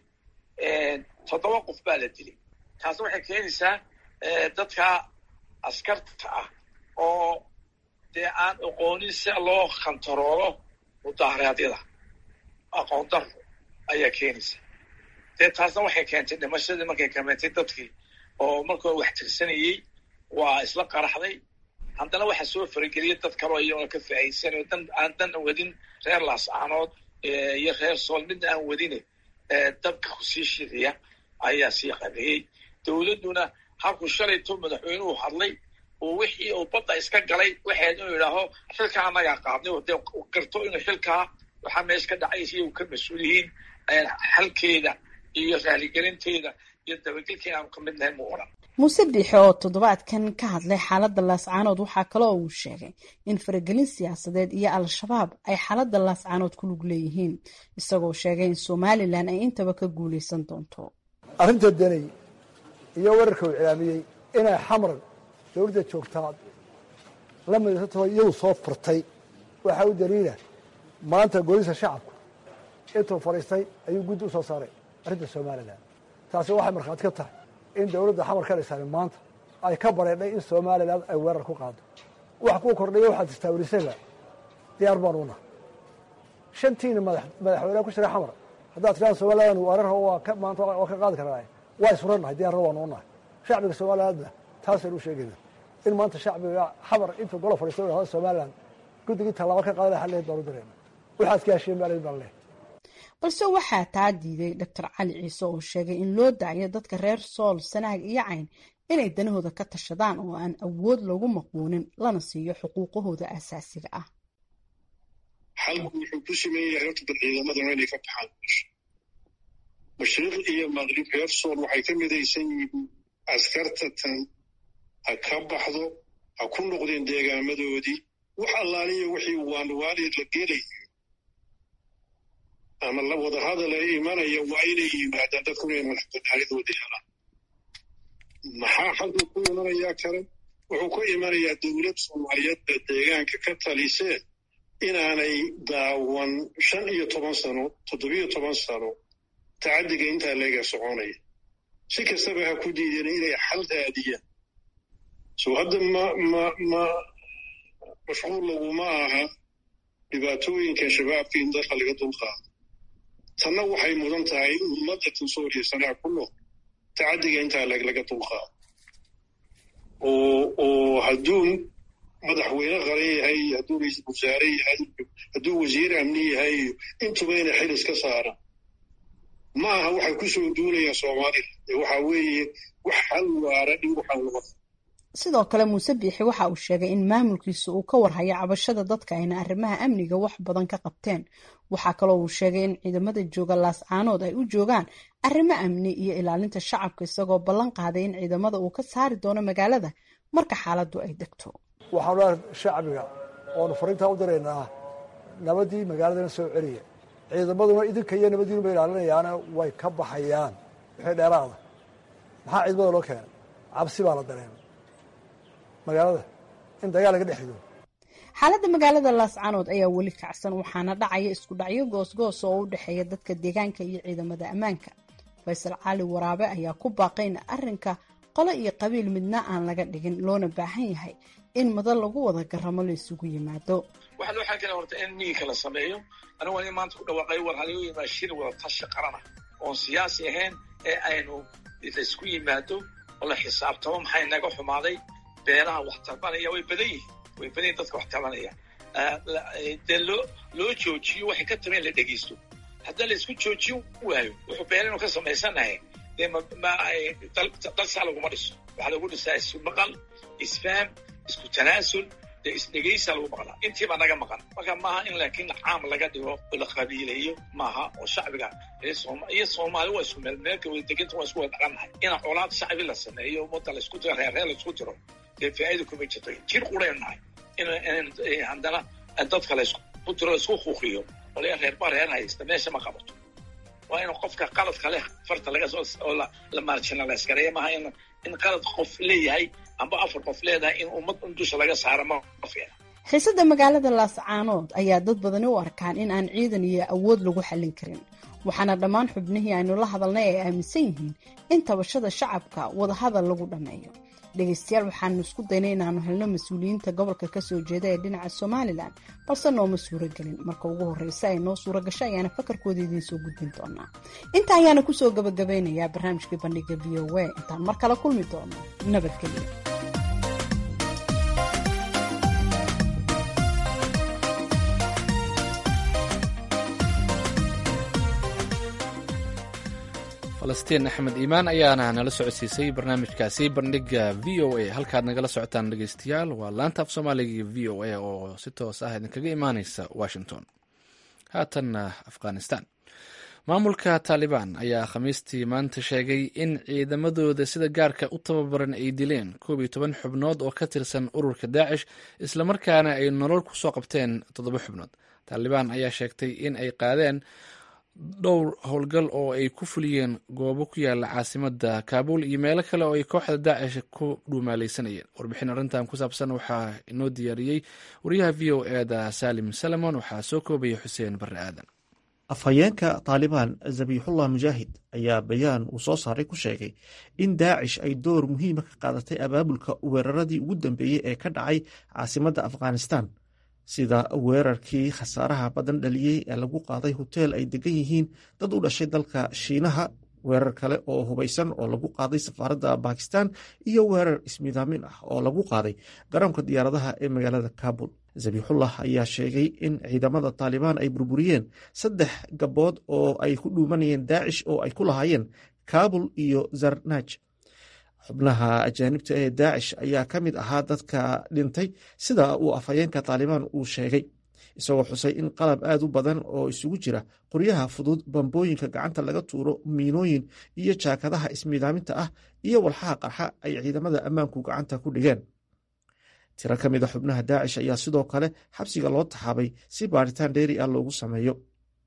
toddoba qof baa la dilay taasna waxay keenaysaa dadka askarta ah oo dee aan aqoonin si loo kantaroolo mudaharaadyada aqoon daro ayaa keenaysa dee taasna waxay keentay dhimashadii markay kameentay dadkii oo markoo wax tirsanayey waa isla qaraxday haddana waxaa soo farageliyay dad kaloo iyagoo ka faa'iidsanayo dan aan dan wadin reer laascaanood iyo reer sool midna aan wadine dabka kusii shidaya ayaa sii qabeeyey dowladduna halkuu shalayto madaxweynuhu hadlay oo wixii uu badda iska galay waxayd inuu yidhaaho xilka annagaa qaadnay oo dee garto inuu xilkaa waxaa meesha ka dhacay iyagu ka mas-uul yihiin xalkeeda iyo raaligelinteeda iyo dabagelkeeda aanu ka mid nahay mu odhan muuse biixi oo toddobaadkan ka hadlay xaaladda laascaanood waxaa kale oo uu sheegay in faragelin siyaasadeed iyo al-shabaab ay xaaladda laascaanood ku lug leeyihiin isagoo sheegay in somalilan ay intaba ka guulaysan doonto arrinta danay iyo wararka uu cilaamiyey inay xamran dowladda joogtaa la midaysantaho iyadu soo furtay waxaa u daliila maanta golisa shacabku intuu fadhiistay ayuu guddi u soo saaray arrinta somalilan taasi waxay markhaati ka tahay in dowladda xamar ka dhisani maanta ay ka bareedhay in somalilan ay weerar ku qaado wax kuu kordhaya waxaad istaawilisayba diyaar baan una shantiina madaxweyneha ku jira xamar haddaad tiraa somalilan weerar waa maanta waa ka qaadi karnaa waa isfurannahay diyaarna waanu unahay shacbiga somalilandna taasaynu u sheegayna in maanta shacbiga xamar intuu golo fadhiistay hada somalilan guddigii tallaabo ka qaadana xalleed baanu dirayna waxaad ka hesheen baa baan leh balse waxaa taa diiday doctor cali ciise oo sheegay in loo daayo dadka reer sool sanaag iyo cayn inay danahooda ka tashadaan oo aan awood loogu maqbuunin lana siiyo xuquuqahooda aasaasiga ah xalku wuxuu ku siman yahay horta dad ciidamadana inay ka baxaan mashriq iyo maqrib reer sool waxay ka midaysan yihiin askarta tan ha ka baxdo ha ku noqdeen deegaamadoodii wax allaaliya wixii waanwaali la gelayo ama la wada hadala imanaya waa inay yimaadaan dadku inay madaxbanaanidooda helaan maxaa xalku ku imanayaa kale wuxuu ku imanayaa dowlad soomaaliyeedda deegaanka ka talisee inaanay daawan shan iyo toban sano toddobiyo toban sano tacaddiga intaa leega soconaya si kastaba ha ku diideen inay xal raadiyaan so hadda ma ma ma mashquul laguma aha dhibaatooyinka shabaabka in dalka laga dulqaado tanna waxay mudan tahay ummadda tansooriya sanaa ku nool tacaddiga intaa laga dulqaado oo oo hadduu madaxweyne qaran yahay hadduu ra-iisul wasaare yahay hadduu wasiir amni yahay intuba inay xil iska saaraan ma aha waxay ku soo duunayaan soomaalida ee waxaa weeye wax hal waara in waxaan lama sidoo kale muuse biixi waxa uu sheegay in maamulkiisa uu ka warhayo cabashada dadka ayna arrimaha amniga wax badan ka qabteen waxaa kaloo uu sheegay in ciidamada jooga laascaanood ay u joogaan arrimo amni iyo ilaalinta shacabka isagoo ballan qaaday in ciidamada uu ka saari doono magaalada marka xaaladdu ay degto waxaanu leehay shacbiga oonu fariintaa u diraynaa nabadii magaaladana soo celiya ciidamaduna idinka iyo nabadiinuba ilaalinayaana way ka baxayaan wixii dheeraada maxaa ciidamada loo keenay cabsi baa la dareemay magaalada in dagaal laga dhex rido xaaladda magaalada laascaanood ayaa weli kacsan waxaana dhacaya isku dhacyo goosgoos oo u dhexeeya dadka deegaanka iyo ciidamada ammaanka faysal cali waraabe ayaa ku baaqay in arrinka qolo iyo qabiil midna aan laga dhigin loona baahan yahay in madan lagu wada garamo la isugu yimaado waxaa loo xalkana horta in miyiga la sameeyo anigu ani maanta ku dhawaaqay war halagu yimaado shir wada tashi qarana oon siyaasi ahayn ee aynu laisku yimaado oo la xisaabtamo maxay naga xumaaday beeraha wax tarbanaya way badan yihiin way badan yihin dadka wax tarbanaya dee loo loo joojiyo waxay ka tabeen la dhegeysto haddii la isku joojin waayo wuxuu beerinu ka samaysanahay dee dalsaa laguma dhiso waxaa lagu dhisaa isu maqal isfaham isku tanaasul dee isdhegeysaa lagu maqlaa intiibaa naga maqan marka maaha in laakiin caam laga dhigo oo la qabiileeyo maaha oo shacbiga iyo soomaali waa isku meel meelka wada deganta waa isku wada dhaqannahay in colaad shacbi la sameeyo ummadda la isku diro reerreer la isku diro dee faa'iida kuma jirto jir quraynu nahay in haddana dadka la isku diro la isku kuuqiyo waliya reerba reer haysta meesha ma qabato waa in qofka qaladka leh farta laga soo oo la marginalize gareeya maaha in in qalad qof leeyahay amba afar qof leedahay in ummad in dusha laga saaro ma fiicna xiisada magaalada laascaanood ayaa dad badani u arkaan in aan ciidan iyo awood lagu xallin karin waxaana dhammaan xubnihii aynu la hadalnay ay aaminsan yihiin in tabashada shacabka wadahadal lagu dhammeeyo dhegaystayaal waxaanu isku daynay inaanu helno mas-uuliyiinta gobolka kasoo jeeda ee dhinaca somalilan balse nooma suuragelin marka ugu horreysa ay noo suura gasho ayaana fakarkooda idiin soo gudbin doonaa inta ayaana kusoo gabagabeynayaa barnaamijkii bandhiga v o a intaan mar kale kulmi doono nabadgelyo falastiin axmed iimaan ayaana nala socodsiisay barnaamijkaasi bandhiga v o a halkaad nagala socotaan dhegeystayaal waa laanta af soomaaliga v o a oo si toos ah idinkaga imaaneysa washington haatanna afghanistan maamulka taalibaan ayaa khamiistii maanta sheegay in ciidamadooda sida gaarka u tababaran ay dileen koob iyo toban xubnood oo ka tirsan ururka daacish islamarkaana ay nolol ku soo qabteen toddoba xubnood taalibaan ayaa sheegtay in ay qaadeen dhowr howlgal oo ay ku fuliyeen goobo ku yaala caasimada kaabul iyo meelo kale oo ay kooxda daacish ku dhuumaaleysanayeen warbixin arrintan ku saabsan waxaa inoo diyaariyey wariyaha v o eda salim salamon waxaa soo koobaya xuseen barre aadan afhayeenka taalibaan zabixullah mujaahid ayaa bayaan uu soo saaray ku sheegay in daacish ay door muhiima ka qaadatay abaabulka weeraradii ugu dambeeyey ee ka dhacay caasimadda afghanistan sida weerarkii khasaaraha badan dhaliyey ee lagu qaaday hoteel ay degan yihiin dad u dhashay dalka shiinaha weerar kale oo hubaysan oo lagu qaaday safaaradda bakistan iyo weerar ismidaamin ah oo lagu qaaday garoonka diyaaradaha ee magaalada kabul zabixullah ayaa sheegay in ciidamada taalibaan ay burburiyeen saddex gabood oo ay ku dhuumanayeen daacish oo ay ku lahaayeen kabul iyo zarnaj xubnaha ajaanibta ee daacish ayaa ka mid ahaa dadka dhintay sida uu afhayeenka taalibaan uu sheegay isagoo xusay in qalab aad u badan oo isugu jira qoryaha fudud bambooyinka gacanta laga tuuro miinooyin iyo jaakadaha ismiidaaminta ah iyo walxaha qarxa ay ciidamada ammaanku gacanta ku dhigeen tiro ka mida xubnaha daacish ayaa sidoo kale xabsiga loo taxaabay si baaritaan dheeri ah loogu sameeyo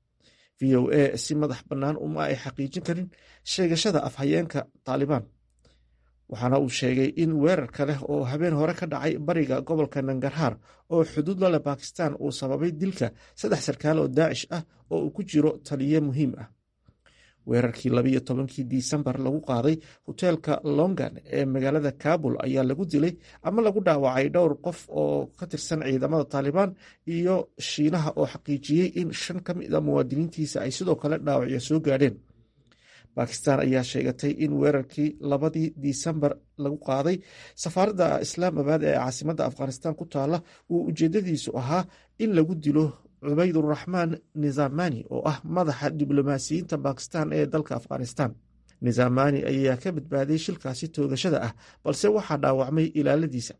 v o a si madax bannaan uma ay xaqiijin karin sheegashada afhayeenka taalibaan waxaana uu sheegay in weerar kale oo habeen hore ka dhacay bariga gobolka nangarhaar oo xuduud la leh bakistan uu sababay dilka saddex sarkaal oo daacish ah oo uu ku jiro taliye muhiim ah weerarkii labiyo tobankii disembar lagu qaaday hoteelka longan ee magaalada kabul ayaa lagu dilay ama lagu dhaawacay dhowr qof oo ka tirsan ciidamada taalibaan iyo shiinaha oo xaqiijiyey in shan ka mid a muwaadiniintiisa ay sidoo kale dhaawacyo soo gaadheen bakistan ayaa sheegatay in weerarkii labadii disembar lagu qaaday safaaradda islaamabad ee caasimadda afghanistan ku taala uu ujeedadiisu ahaa in lagu dilo cubayduraxmaan nizamani oo ah madaxa diblomaasiyiinta bakistan ee dalka afghanistan nizamani ayaa ka badbaaday shilkaasi toogashada ah balse waxaa dhaawacmay ilaaladiisa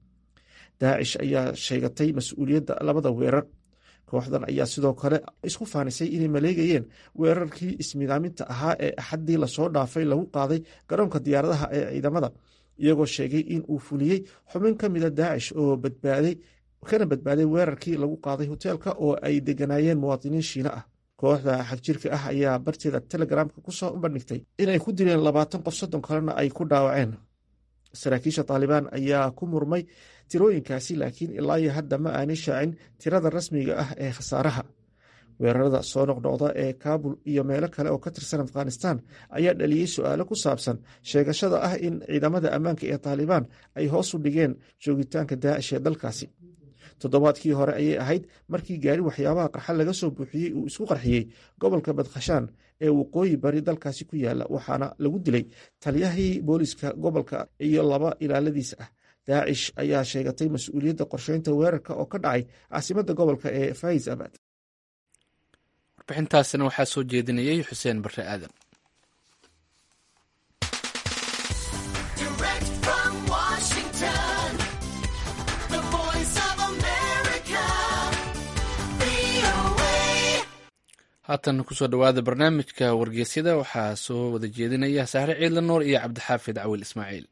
daacish ayaa sheegatay mas-uuliyadda labada weerar kooxdan ayaa sidoo kale isku faanisay inay maleegayeen weerarkii ismidaaminta ahaa ee axaddii lasoo dhaafay lagu qaaday garoonka diyaaradaha ee ciidamada iyagoo sheegay in uu fuliyey xubin ka mida daacish oo badbaaday kana badbaaday weerarkii lagu qaaday hoteelka oo ay deganaayeen muwaadiniin shiine ah kooxda xagjirka ah ayaa barteeda telegramka kusoo bandhigtay inay ku dileen labaatan qof soddon kalena ay ku dhaawaceen saraakiisha taalibaan ayaa ku murmay tirooyinkaasi laakiin ilaa iyo hadda ma aanay shaacin tirada rasmiga ah ee khasaaraha weerarada soo noqnoqda ee kaabul iyo meelo kale oo ka tirsan afghanistan ayaa dhaliyey su-aalo ku saabsan sheegashada ah in ciidamada ammaanka ee taalibaan ay hoos u dhigeen joogitaanka daacish ee dalkaasi toddobaadkii hore ayay ahayd markii gaari waxyaabaha qarxa laga soo buuxiyey uu isku qarxiyey gobolka badkhashaan ee waqooyi bari dalkaasi ku yaala waxaana lagu dilay taliyahii booliska gobolka iyo laba ilaaladiisa ah daacish ayaa sheegatay mas-uuliyadda qorsheynta weerarka oo ka dhacay caasimadda gobolka ee faiz abad warbixintaasina waxaa soo jeedinayay xuseen bare aadan haatan kusoo dhowaada barnaamijka wargeysyada waxaa soo wada jeedinaya sahre ciidla nuur iyo cabdixaafid cawil ismaaciil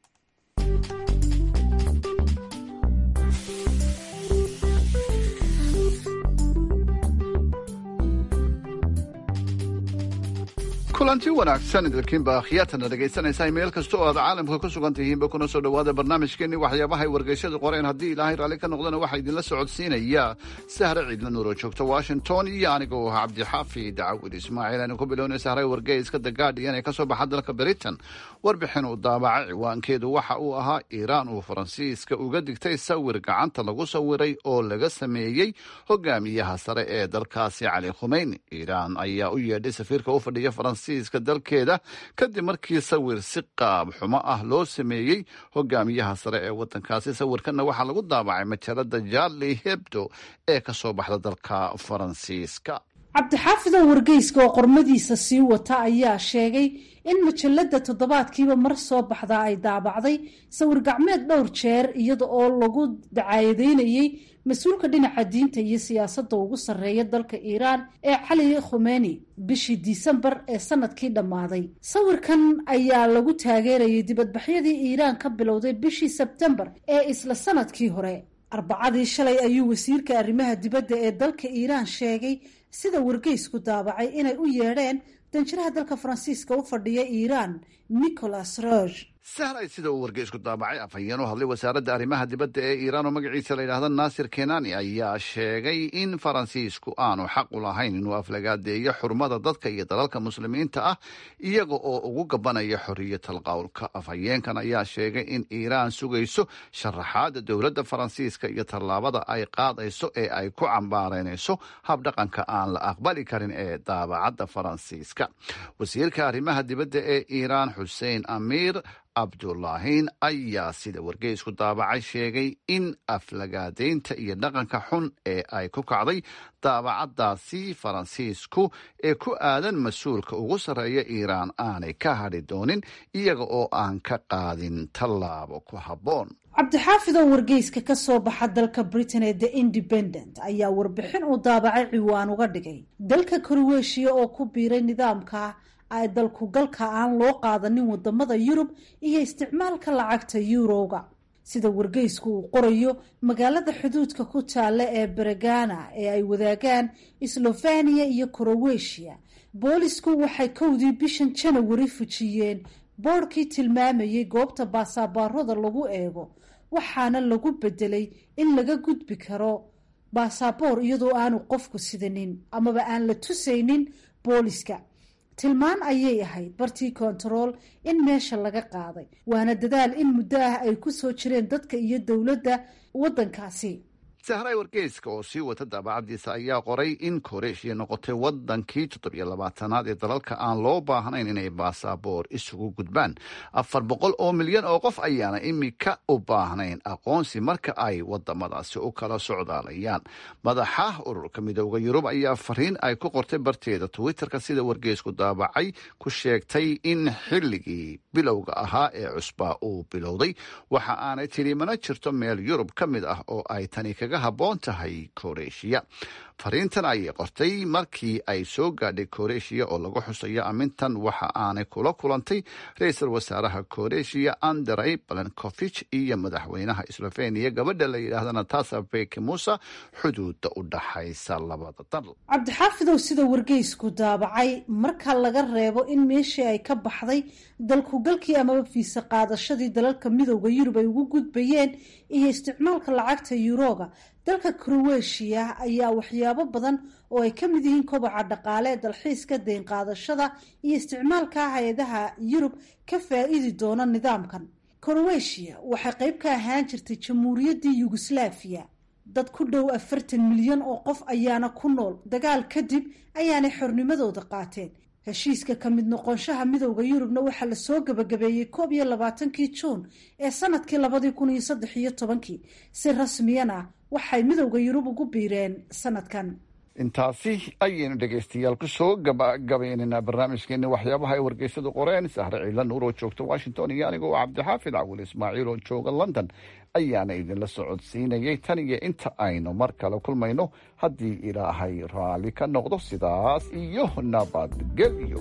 kulanti wanaagsan idilkiinba akhyaatana dhegaysanaysaa meel kasta oo aad caalamka ku sugan tihiinba kuna soo dhowaada barnaamijkeenni waxyaabahay wargeysyadu qoreen haddii ilaahay raalli ka noqdana waxaa idinla socodsiinaya sahre ciidla nuur oo joogta washington iyo aniga oo ahaa cabdixaafid cawil ismaaciil aynu ku bilownay sahre wargeyska the guardian ee ka soo baxa dalka britain warbixin uu daabacay ciwaankeedu waxa uu ahaa iiraan uu faransiiska uga digtay sawir gacanta lagu sawiray oo laga sameeyey hogaamiyaha sare ee dalkaasi cali khumeyni iiraan ayaa u yeedhay safiirka u fadhiya faransiiska dalkeeda kadib markii sawir si qaab xumo ah loo sameeyey hogaamiyaha sare ee wadankaasi sawirkanna waxaa lagu daabacay majalada jarli hebdo ee ka soo baxda dalka faransiiska cabdixaafidow wargeyska oo qormadiisa sii wata ayaa sheegay in majalada toddobaadkiiba mar soo baxdaa ay daabacday sawir gacmeed dhowr jeer iyada oo lagu dacaayadeynayey mas-uulka dhinaca diinta iyo siyaasadda ugu sarreeya dalka iiraan ee cali khumeni bishii disembar ee sanadkii dhammaaday sawirkan ayaa lagu taageerayay dibadbaxyadii iiraan ka bilowday bishii sebtembar ee isla sanadkii hore arbacadii shalay ayuu wasiirka arrimaha dibadda ee dalka iiraan sheegay sida wargeysku daabacay inay u yeedheen danjiraha dalka faransiiska u fadhiya iiraan nicholas roge sahray sida uu wargeysku daabacay afhayeen u hadlay wasaaradda arrimaha dibadda ee iiraan oo magaciisa la yidhaahda naasir kenani ayaa sheegay in faransiisku aanu xaq u lahayn inuu aflagaadeeyo xurmada dadka iyo dalalka muslimiinta ah iyaga oo ugu gabanaya xorriyatal qowlka afhayeenkan ayaa sheegay in iiraan sugayso sharaxaada dowladda faransiiska iyo tallaabada ay qaadayso ee ay ku cambaareynayso habdhaqanka aan la aqbali karin ee daabacadda faransiiska wasiirka arrimaha dibadda ee iiraan xuseen amiir cabdulaahiin ayaa sida wargeysku daabacay sheegay in aflagaadeynta iyo dhaqanka xun ee ay ku kacday daabacadaasi faransiisku ee ku aadan mas-uulka ugu sarreeya iiraan aanay ka hadhi doonin iyaga oo aan ka qaadin tallaabo ku habboon cabdixaafid oo wargeyska ka soo baxa dalka britain ee the independent ayaa warbixin uu daabacay ciwaan uga dhigay dalka korweeshiya oo ku biiray nidaamka ay dalku galka aan loo qaadanin wadamada yurub iyo isticmaalka lacagta yuurowga sida wargeysku uu qorayo magaalada xuduudka ku taalla ee beregana ee ay wadaagaan sloveniya iyo koroweshiya boolisku waxay kowdii bishan janawari fujiyeen boodhkii tilmaamayay goobta baasaabaarada lagu eego waxaana lagu bedelay in laga gudbi karo baasaboor iyadoo aanu qofku sidanin amaba aan la tusaynin booliska tilmaan ayay ahayd bartii kontarool in meesha laga qaaday waana dadaal in muddo ah ay ku soo jireen dadka iyo dowladda waddankaasi sahray wargeyska oo sii wata daabacadiisa ayaa qoray in koreeshiya noqotay wadankii toddobiyo labaatanaad ee dalalka aan loo baahnayn inay baasaboor isugu gudbaan afar boqol oo milyan oo qof ayaana imika u baahnayn aqoonsi marka ay wadamadaasi u kala socdaalayaan madaxa ururka midooda yurub ayaa fariin ay ku qortay barteeda twitterka sida wargeysku daabacay ku sheegtay in xilligii bilowga ahaa ee cusbaa uu bilowday waxa aanay tidhi mana jirto meel yurub ka mid ah oo ay tani kaga haboon tahay koreeshiya fariintan ayay qortay markii ay soo gaadhay koreeshiya oo lagu xusayo amintan waxa aanay kula kulantay ra-iisul wasaaraha koreeshiya andrey balenkofich iyo madaxweynaha sloveniya gabadha la yidhaahda natasa beki musa xuduuda u dhaxaysa labada dal cabdixaafidow sida wargeysku daabacay marka laga reebo in meeshii ay ka baxday dalkugalkii amaba fiise qaadashadii dalalka midooda yurub ay ugu gudbayeen iyo isticmaalka lacagta yuroga dalka kroweshiya ayaa waxyaabo badan oo ay ka mid yihiin kobaca dhaqaale dalxiiska deyn qaadashada iyo isticmaalka hay-adaha yurub ka faa-iidi doona nidaamkan kroweshiya waxay qeyb ka ahaan jirtay jamhuuriyaddii yugoslaafiya dad ku dhow afartan milyan oo qof ayaana ku nool dagaal kadib ayaanay xornimadooda qaateen heshiiska ka mid noqonshaha midowda yurubna waxaa lasoo gabagabeeyey koob iyo labaatankii juun ee sanadkii labadii kun iyo saddex iyo tobankii si rasmiyana waxay midowda yurub ugu biireen sanadkan intaasi ayaynu dhegaystayaal kusoo gabagabaynaynaa barnaamijkeeni waxyaabaha ay wargeysadu qoreen sahre ciila nuur oo joogta washington iyo anigoo cabdixaafid cawil ismaaciil oo jooga london ayaana idinla socodsiinayay tan iyo inta aynu mar kale kulmayno haddii ilaahay raalli ka noqdo sidaas iyo nabadgelyo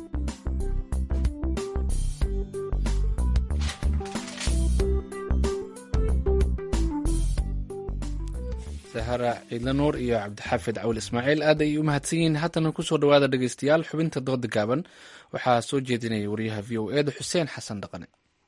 sahara ciidla nuur iyo cabdixaafid cawil ismaaciil aad ay u mahadsan yihiin haatana kusoo dhawaada dhegeystayaal xubinta dooda gaaban waxaa soo jeedinaya wariyaha v o eda xuseen xasan dhaqane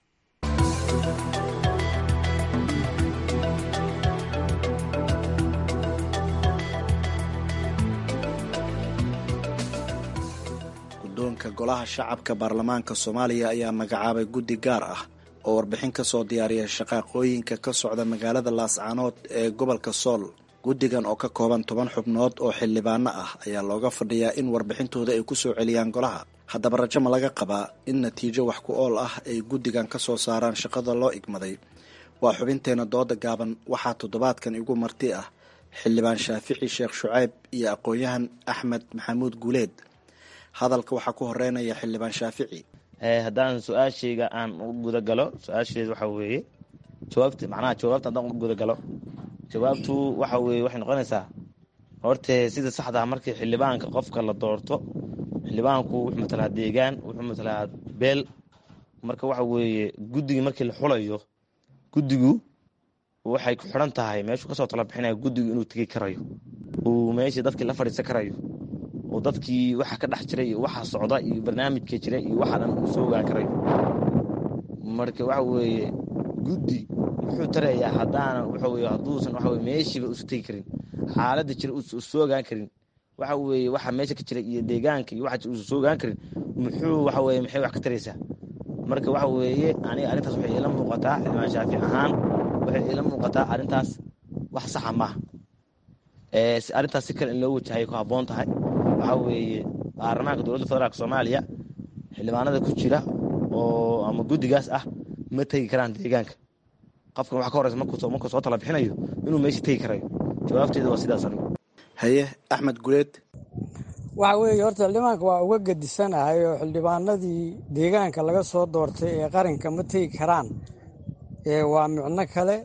guddoonka golaha shacabka baarlamaanka soomaaliya ayaa magacaabay guddi gaar ah oo warbixin ka soo diyaariya shaqaaqooyinka ka socda magaalada laascaanood ee gobolka sool guddigan oo ka kooban toban xubnood oo xildhibaano ah ayaa looga fadhiyaa in warbixintooda ay ku soo celiyaan golaha haddaba rajo ma laga qabaa in natiijo wax ku ool ah ay guddigan ka soo saaraan shaqada loo igmaday waa xubinteena dooda gaaban waxaa toddobaadkan igu marti ah xildhibaan shaafici sheekh shucayb iyo aqoon-yahan axmed maxamuud guuleed hadalka waxaa ku horeynaya xildhibaan shaafici haddaan su-aashayga aan u gudagalo su-aasheed waxa weeye jawaabta macnaha jawaabta haddaan u gudagalo jawaabtu waxa weeye waxay noqonaysaa horte sida saxdaa markii xildhibaanka qofka la doorto xildhibaanku wuxuu matalaa deegaan wuxuu matalaa beel marka waxa weeye guddigii markii la xulayo guddigu waxay ku xidhan tahay meeshuu kasoo tala bixinaya guddigu inuu tegi karayo uu meeshii dadkii la fadhiisan karayo oo dadkii waxa ka dhex jiray iyo waxa socda iyo barnaamijka jira iyo waxa dhan uu soo ogaan karayo marka waxa weeye guddi muxuu tarayaa haddaanan waxa weye hadduusan waxa weye meeshiiba usu tegi karin xaaladda jira uusan soo ogaan karin waxa weeye waxa meesha ka jira iyo deegaanka iyo waxa uusan soo ogaan karin muxuu waxa weye maxay wax ka taraysaa marka waxa weeye aniga arrintaas waxay ila muuqataa xildhibaan shaafic ahaan waxay ila muuqataa arrintaas wax saxa maaha arrintaas si kale in loo wajahay ku habboon tahay waxaa weeye baarlamaanka dowladda federaalk soomaaliya xildhibaanada ku jira oo ama guddigaas ah ma tegi karaan deegaanka qofkan waxa ka horeysa markuu soo tala bixinayo inuu meesha tegi karayo jawaabteeda waa sidaas anigu haye axmed guleed waxa weeye horta xildhibaanka waa uga gedisanahay oo xildhibaanadii deegaanka laga soo doortay ee qaranka ma tegi karaan waa micno kale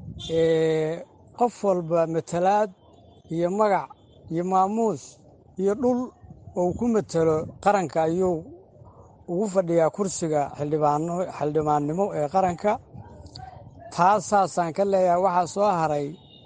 qof walba matalaad iyo magac iyo maamuus iyo dhul uu ku matelo qaranka ayuu ugu fadhiyaa kursiga xildhibaannimo ee qaranka taas saasaan ka leeyahay waxaa soo haray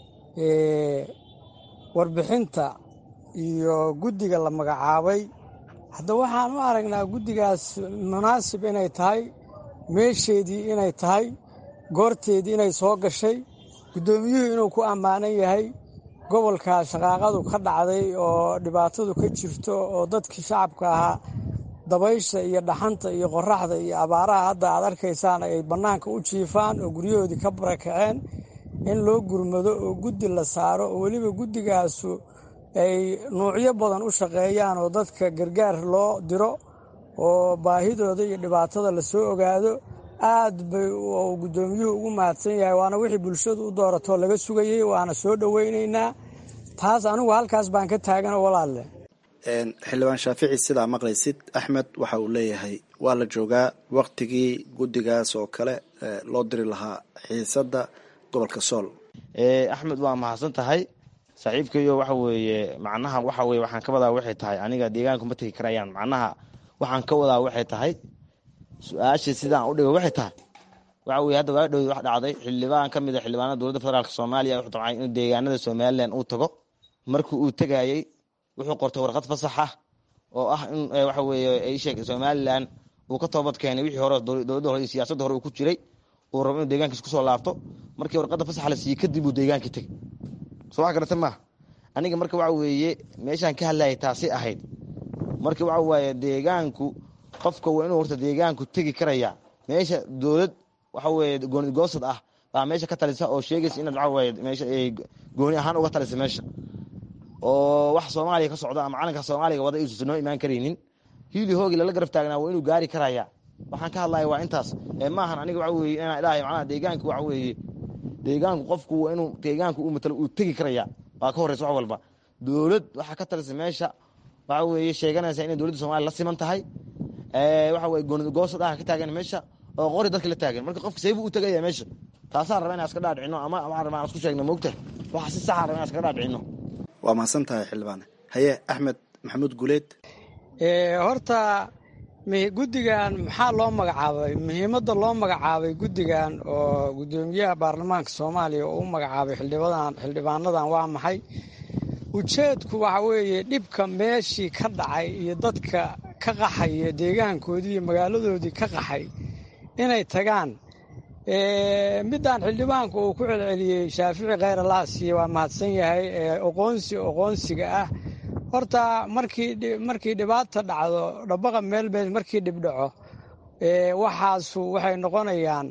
warbixinta iyo guddiga la magacaabay hadda waxaan u aragnaa guddigaas munaasib inay tahay meesheedii inay tahay goorteedii inay soo gashay guddoomiyuhu inuu ku ammaanan yahay gobolka shaqaaqadu ka dhacday oo dhibaatadu ka jirto oo dadkii shacabka ahaa dabaysha iyo dhaxanta iyo qoraxda iyo abaaraha hadda aad arkaysaan ay bannaanka u jiifaan oo guryahoodii ka barakaceen in loo gurmado oo guddi la saaro oo weliba guddigaasu ay nuucyo badan u shaqeeyaan oo dadka gargaar loo diro oo baahidooda iyo dhibaatada lasoo ogaado aad bay guddoomiyuhu ugu mahadsan yahay waana wixii bulshadu u dooratoo laga sugayey waana soo dhoweynaynaa taas anigu halkaas baan ka taagana walaalle xildhibaan shaafici sidaa maqlaysid axmed waxa uu leeyahay waa la joogaa waktigii guddigaas oo kale loo diri lahaa xiisadda gobolka sool axmed waa mahadsan tahay saaxiibkayo waxa weeye macnaha waxa weye waxaan ka wadaa waxay tahay aniga deegaanku ma tegi karayaan macnaha waxaan ka wadaa waxay tahay su-aashii sidaan u dhigo waxay tahay waxa weye hadda waa dhow wax dhacday xildhibaan ka mid a xildhibaanada dowladda federaalk soomaaliya wuxuu dabcay inuu deegaanada somalilan uu tago markii uu tegayey wuxuu qortay warqad fasax ah oo ah in waxa weeye ay sheeg somalilan uu ka toobad keenay wixii hore dowladda hore iyo siyaasadda hore uu ku jiray uu rabo inuu deegaankiis kusoo laabto markii warqadda fasaxa la siiyey kadib uu deegaankii tegay soo wax garata maaha aniga marka waxa weeye meeshaan ka hadlayay taasi ahayd marka waxa waaye deegaanku qofka waa inuu horta deegaanku tegi karaya meesha dowlad waxa weeye gooni goosad ah baa meesha ka talisa oo sheegaysa inaad waxa weeye meesha ay gooni ahaan uga talisa meesha oo wax soomaaliya ka socda ama calanka soomaaliga wada iisuusan noo imaan karaynin hiili hoogi lala garab taagnaa waa inuu gaari karaya waxaan ka hadlaya waa intaas ee maahan aniga waxa weeye inaan ilaahay macnaha deegaanku waxa weeye deegaanku qofku waa inuu deegaanku uu matalo uu tegi karaya waa ka horreysa wax walba dowlad waxaa ka talisa meesha waxa weeye sheeganaysa inay dowladda soomaliya la siman tahay waxa weye gooni goosad ah ka taagan meesha oo qori dadka la taagan marka qofka seybuu u tegaya meesha taasaan raba inaan iska dhaadhicino ama waxaan rabaa aan isku sheegno moogta waxa si saxa raba inaan iskaga dhaadhicino waa mahadsan tahay xildhibaane haye axmed maxamuud guleed horta guddigan maxaa loo magacaabay muhiimadda loo magacaabay guddigan oo guddoomiyaha baarlamaanka soomaaliya oo u magacaabay xildhibadan xildhibaanadan waa maxay ujeedku waxa weeye dhibka meeshii ka dhacay iyo dadka ka qaxaya deegaankoodii iyo magaaladoodii ka qaxay inay tagaan midaan xildhibaanku uu ku celceliyey shaafici kheyr alaasiye waa mahadsan yahay oqoonsi oqoonsiga ah horta markii markii dhibaata dhacdo dhabaqa meelbeed markii dhibdhaco waxaasu waxay noqonayaan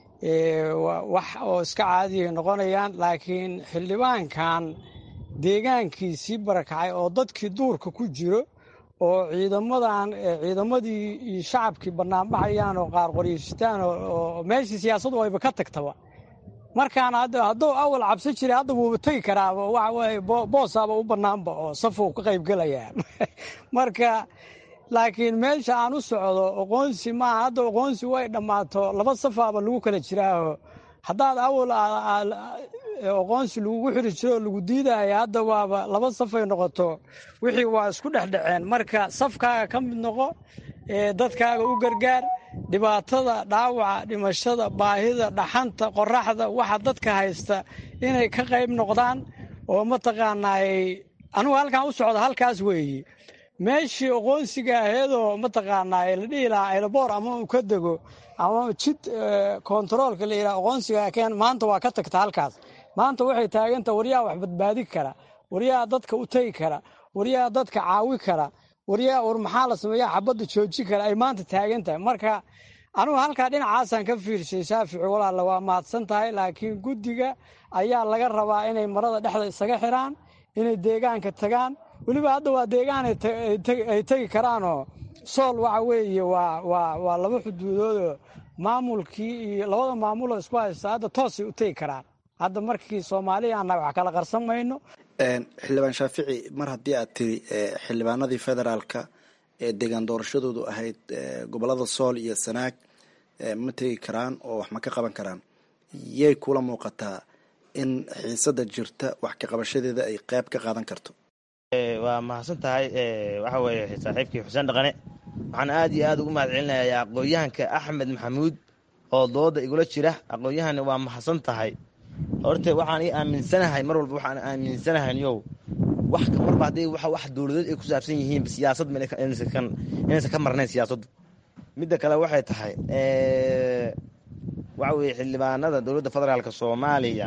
wax oo iska caadiyay noqonayaan laakiin xildhibaankan deegaankiisii barakacay oo dadkii duurka ku jiro oo ciidamadan ciidamadii iyo shacabkii banaanbaxayaan oo qaar qoryeyshitaan oo meeshii siyaasadu ayba ka tagtaba markaan hadduu awal cabsan jiray hadda wuuba tegi karaaba waxa weye boosaaba u bannaanba oo safuu ka qaybgelayaa marka laakiin meesha aan u socdo oqoonsi maaha hadda oqoonsi way dhammaato laba safaaba lagu kala jiraaho haddaad awal oqoonsi lagugu xiri jiro oo lagu diidaya hadda waaba laba safay noqoto wixii waa isku dhexdhaceen marka safkaaga ka mid noqo dadkaaga u gargaar dhibaatada dhaawaca dhimashada baahida dhaxanta qoraxda waxa dadka haysta inay ka qayb noqdaan oo mataqaanaay anugu halkaan u socda halkaas weeye meeshii oqoonsiga aheedoo mataqaanaa la dhihi lahaa aylaboor ama uu ka dego ama jid kontaroolka la yidhaha oqoonsiga keen maanta waa ka tagta halkaas maanta waxay taaganta waryaha wax badbaadi kara waryaha dadka u tegi kara waryaha dadka caawi kara waryaha war maxaa la sameeya xabadda jooji kara ay maanta taagan tahay marka anugu halkaa dhinacaasaan ka fiirshay shaafici walaalla waa mahadsan tahay laakiin guddiga ayaa laga rabaa inay marada dhexda isaga xiraan inay deegaanka tagaan weliba hadda waa deegaan ay tegi karaanoo sool waxa weeye waa laba xuduudoodoo maamulkii iyo labada maamuloo isku haysta hadda toosay u tegi karaan hadda markii soomaaliya annaga wax kala qarsan mayno xildhibaan shaafici mar haddii aad tiri xildhibaanadii federaalka ee deegaan doorashadoodu ahayd gobolada sool iyo sanaag ma tegi karaan oo wax ma ka qaban karaan yay kula muuqataa in xiisada jirta wax ka qabashadeeda ay qeyb ka qaadan karto waa mahadsan tahay waxa weeye saaxiibkii xuseen dhaqane waxaan aad iyo aad ugu mahad celinayaa aqoon-yahanka axmed maxamuud oo dooda igula jira aqoon-yahan waa mahadsan tahay horte waxaan ii aaminsanahay mar walba waxaan aaminsanahay yow wax marba haddii wax dowladeed ay ku saabsan yihiin siyaasad inaysan ka marnayn siyaasaddu midda kale waxay tahay waxa weye xildhibaanada dowladda federaalk soomaaliya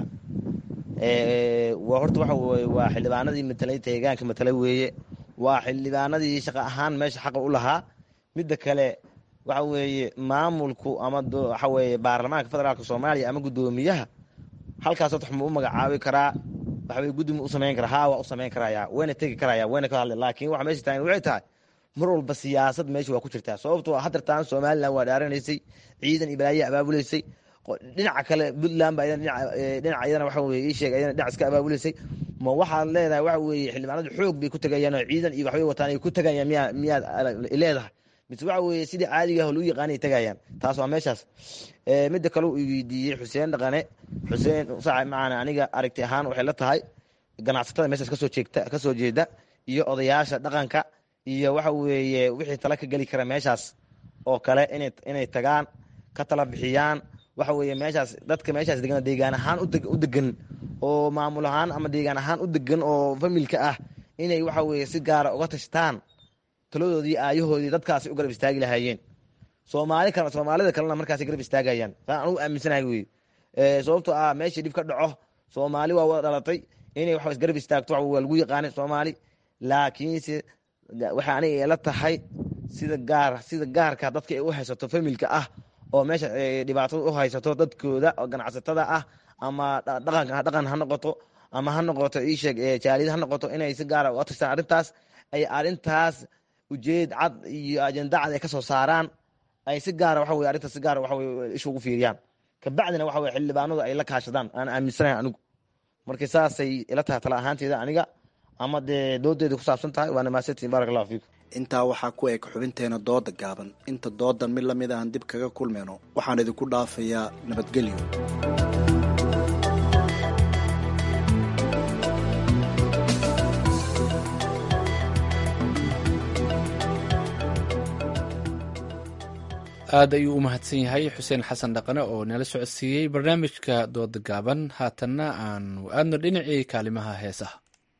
horta waxa weye waa xildhibaanadii matalay deegaanka matalay weeye waa xildhibaanadii shaqa ahaan meesha xaqa u lahaa midda kale waxa weeye maamulku ama waxa weeye baarlamaanka federaalk soomaaliya ama guddoomiyaha halkaas wax ma u magacaabi karaa waxaweye guddi ma u samayn karaa haa waa u samayn karaya wayna tegi karaya wayna ka hadla laakiin waxa meesha taagan waxay tahay mar walba siyaasad meesha waa ku jirtaa sababtoo hadartaan somalilan waa dhaaranaysay ciidan iyo balaayaa abaabulaysay dhinaca kale puntland baa dhinaca iyadana waxa weye ii sheeg ayadana dhinac iska abaabulaysay ma waxaad leedahay waxa weeye xildhibaanadu xoog bay ku tegayaan oo ciidan iyo waxbay wataan ay ku tegayaan miyaa miyaad leedahay mise waxa weeye sidii caadiga ah oo lagu yaqaanay tegayaan taas waa meeshaas midda kale uu weydiiyey xuseen dhaqane xuseen saaxib macaana aniga aragti ahaan waxay la tahay ganacsatada meeshaas kasoo jeegta kasoo jeeda iyo odayaasha dhaqanka iyo waxa weeye wixii tala ka geli kara meeshaas oo kale inay inay tagaan ka tala bixiyaan waxa weeye meeshaas dadka meeshaas degan deegaan ahaan u degan oo maamul ahaan ama deegaan ahaan u degan oo familka ah inay waxa weeye si gaara uga tashtaan taladoodii aayahoodii dadkaasi u garab istaagi lahaayeen soomaali kale soomaalida kalena markaas garab istaagayaan saan anugu aaminsanahay wey sababtoo ah meeshii dhib ka dhaco soomaali waa wada dhalatay inay wax garab istaagto waa lagu yaqaanay soomaali laakiinse waxay aniga ila tahay sida gaar sida gaarka dadka ay u haysato familka ah oo meesha dhibaatada u haysato dadkooda oo ganacsatada ah ama dhaqan dhaqan ha noqoto ama ha noqoto iisheeg jaaliyad ha noqoto inay si gaara uga tashtaan arrintaas ay arrintaas ujeed cad iyo ajenda cad ay ka soo saaraan ay si gaara waxa weye arrintaas si gaara waxa weye isha ugu fiiriyaan kabacdina waxa weye xildhibaanadu ay la kaashadaan aan aaminsanahay anigu marka saasay ila tahay tala ahaanteeda aniga ama dee doodeeda ku saabsan tahay waana mahadsantiin barak allahu fiikum intaa waxaa ku eg xubinteena dooda gaaban inta doodan mid lamid ahan dib kaga kulmayno waxaan idinku dhaafayaa nabadgelyo aad ayuu u mahadsan yahay xuseen xasan dhaqane oo nala socodsiiyey barnaamijka dooda gaaban haatanna aanu aadno dhinacii kaalimaha heesaha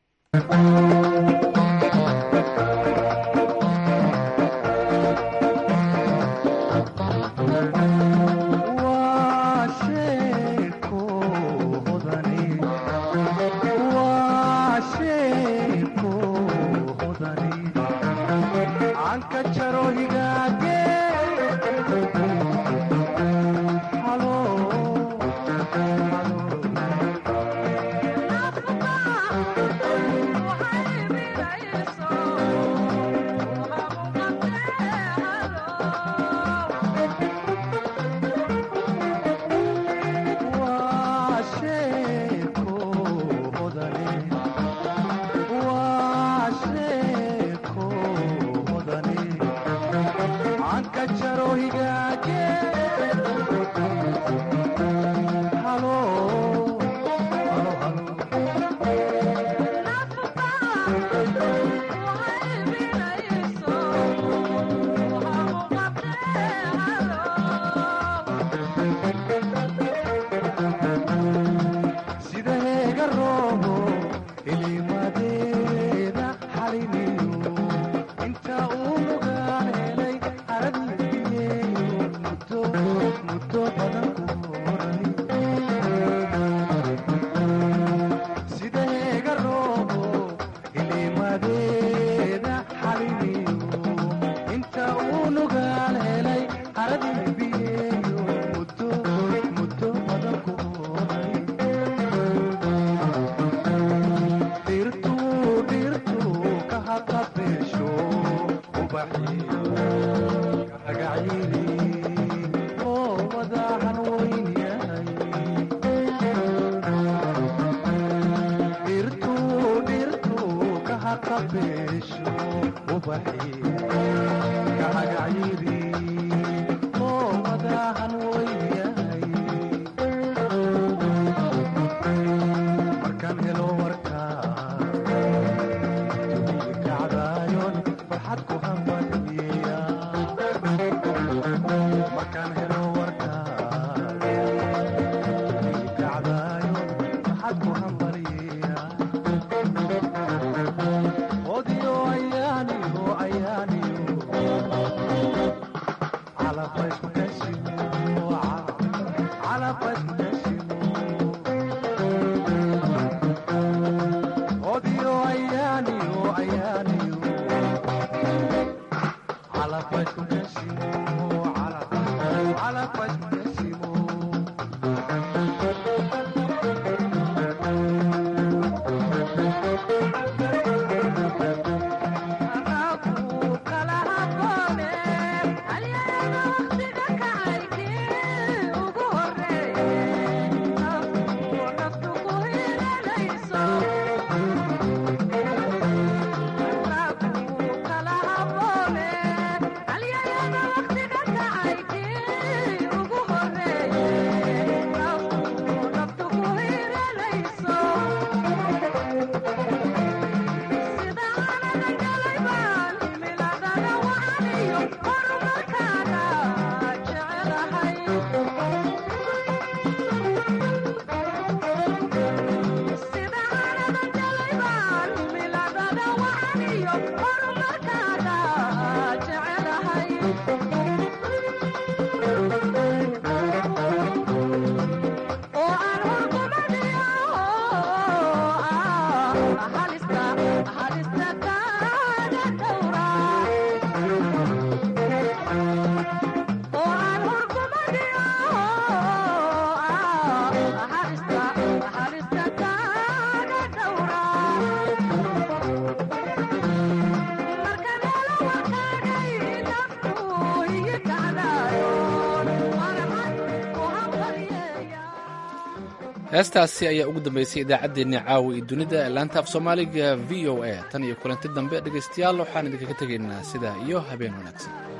heestaasi ayaa ugu dambeysay idaacaddeenni caawa iyo dunida laanta af soomaaliga v o a tan iyo kulanti dambe dhegaystayaal waxaan idinkaga tegaynaa sidaa iyo habeen wanaagsan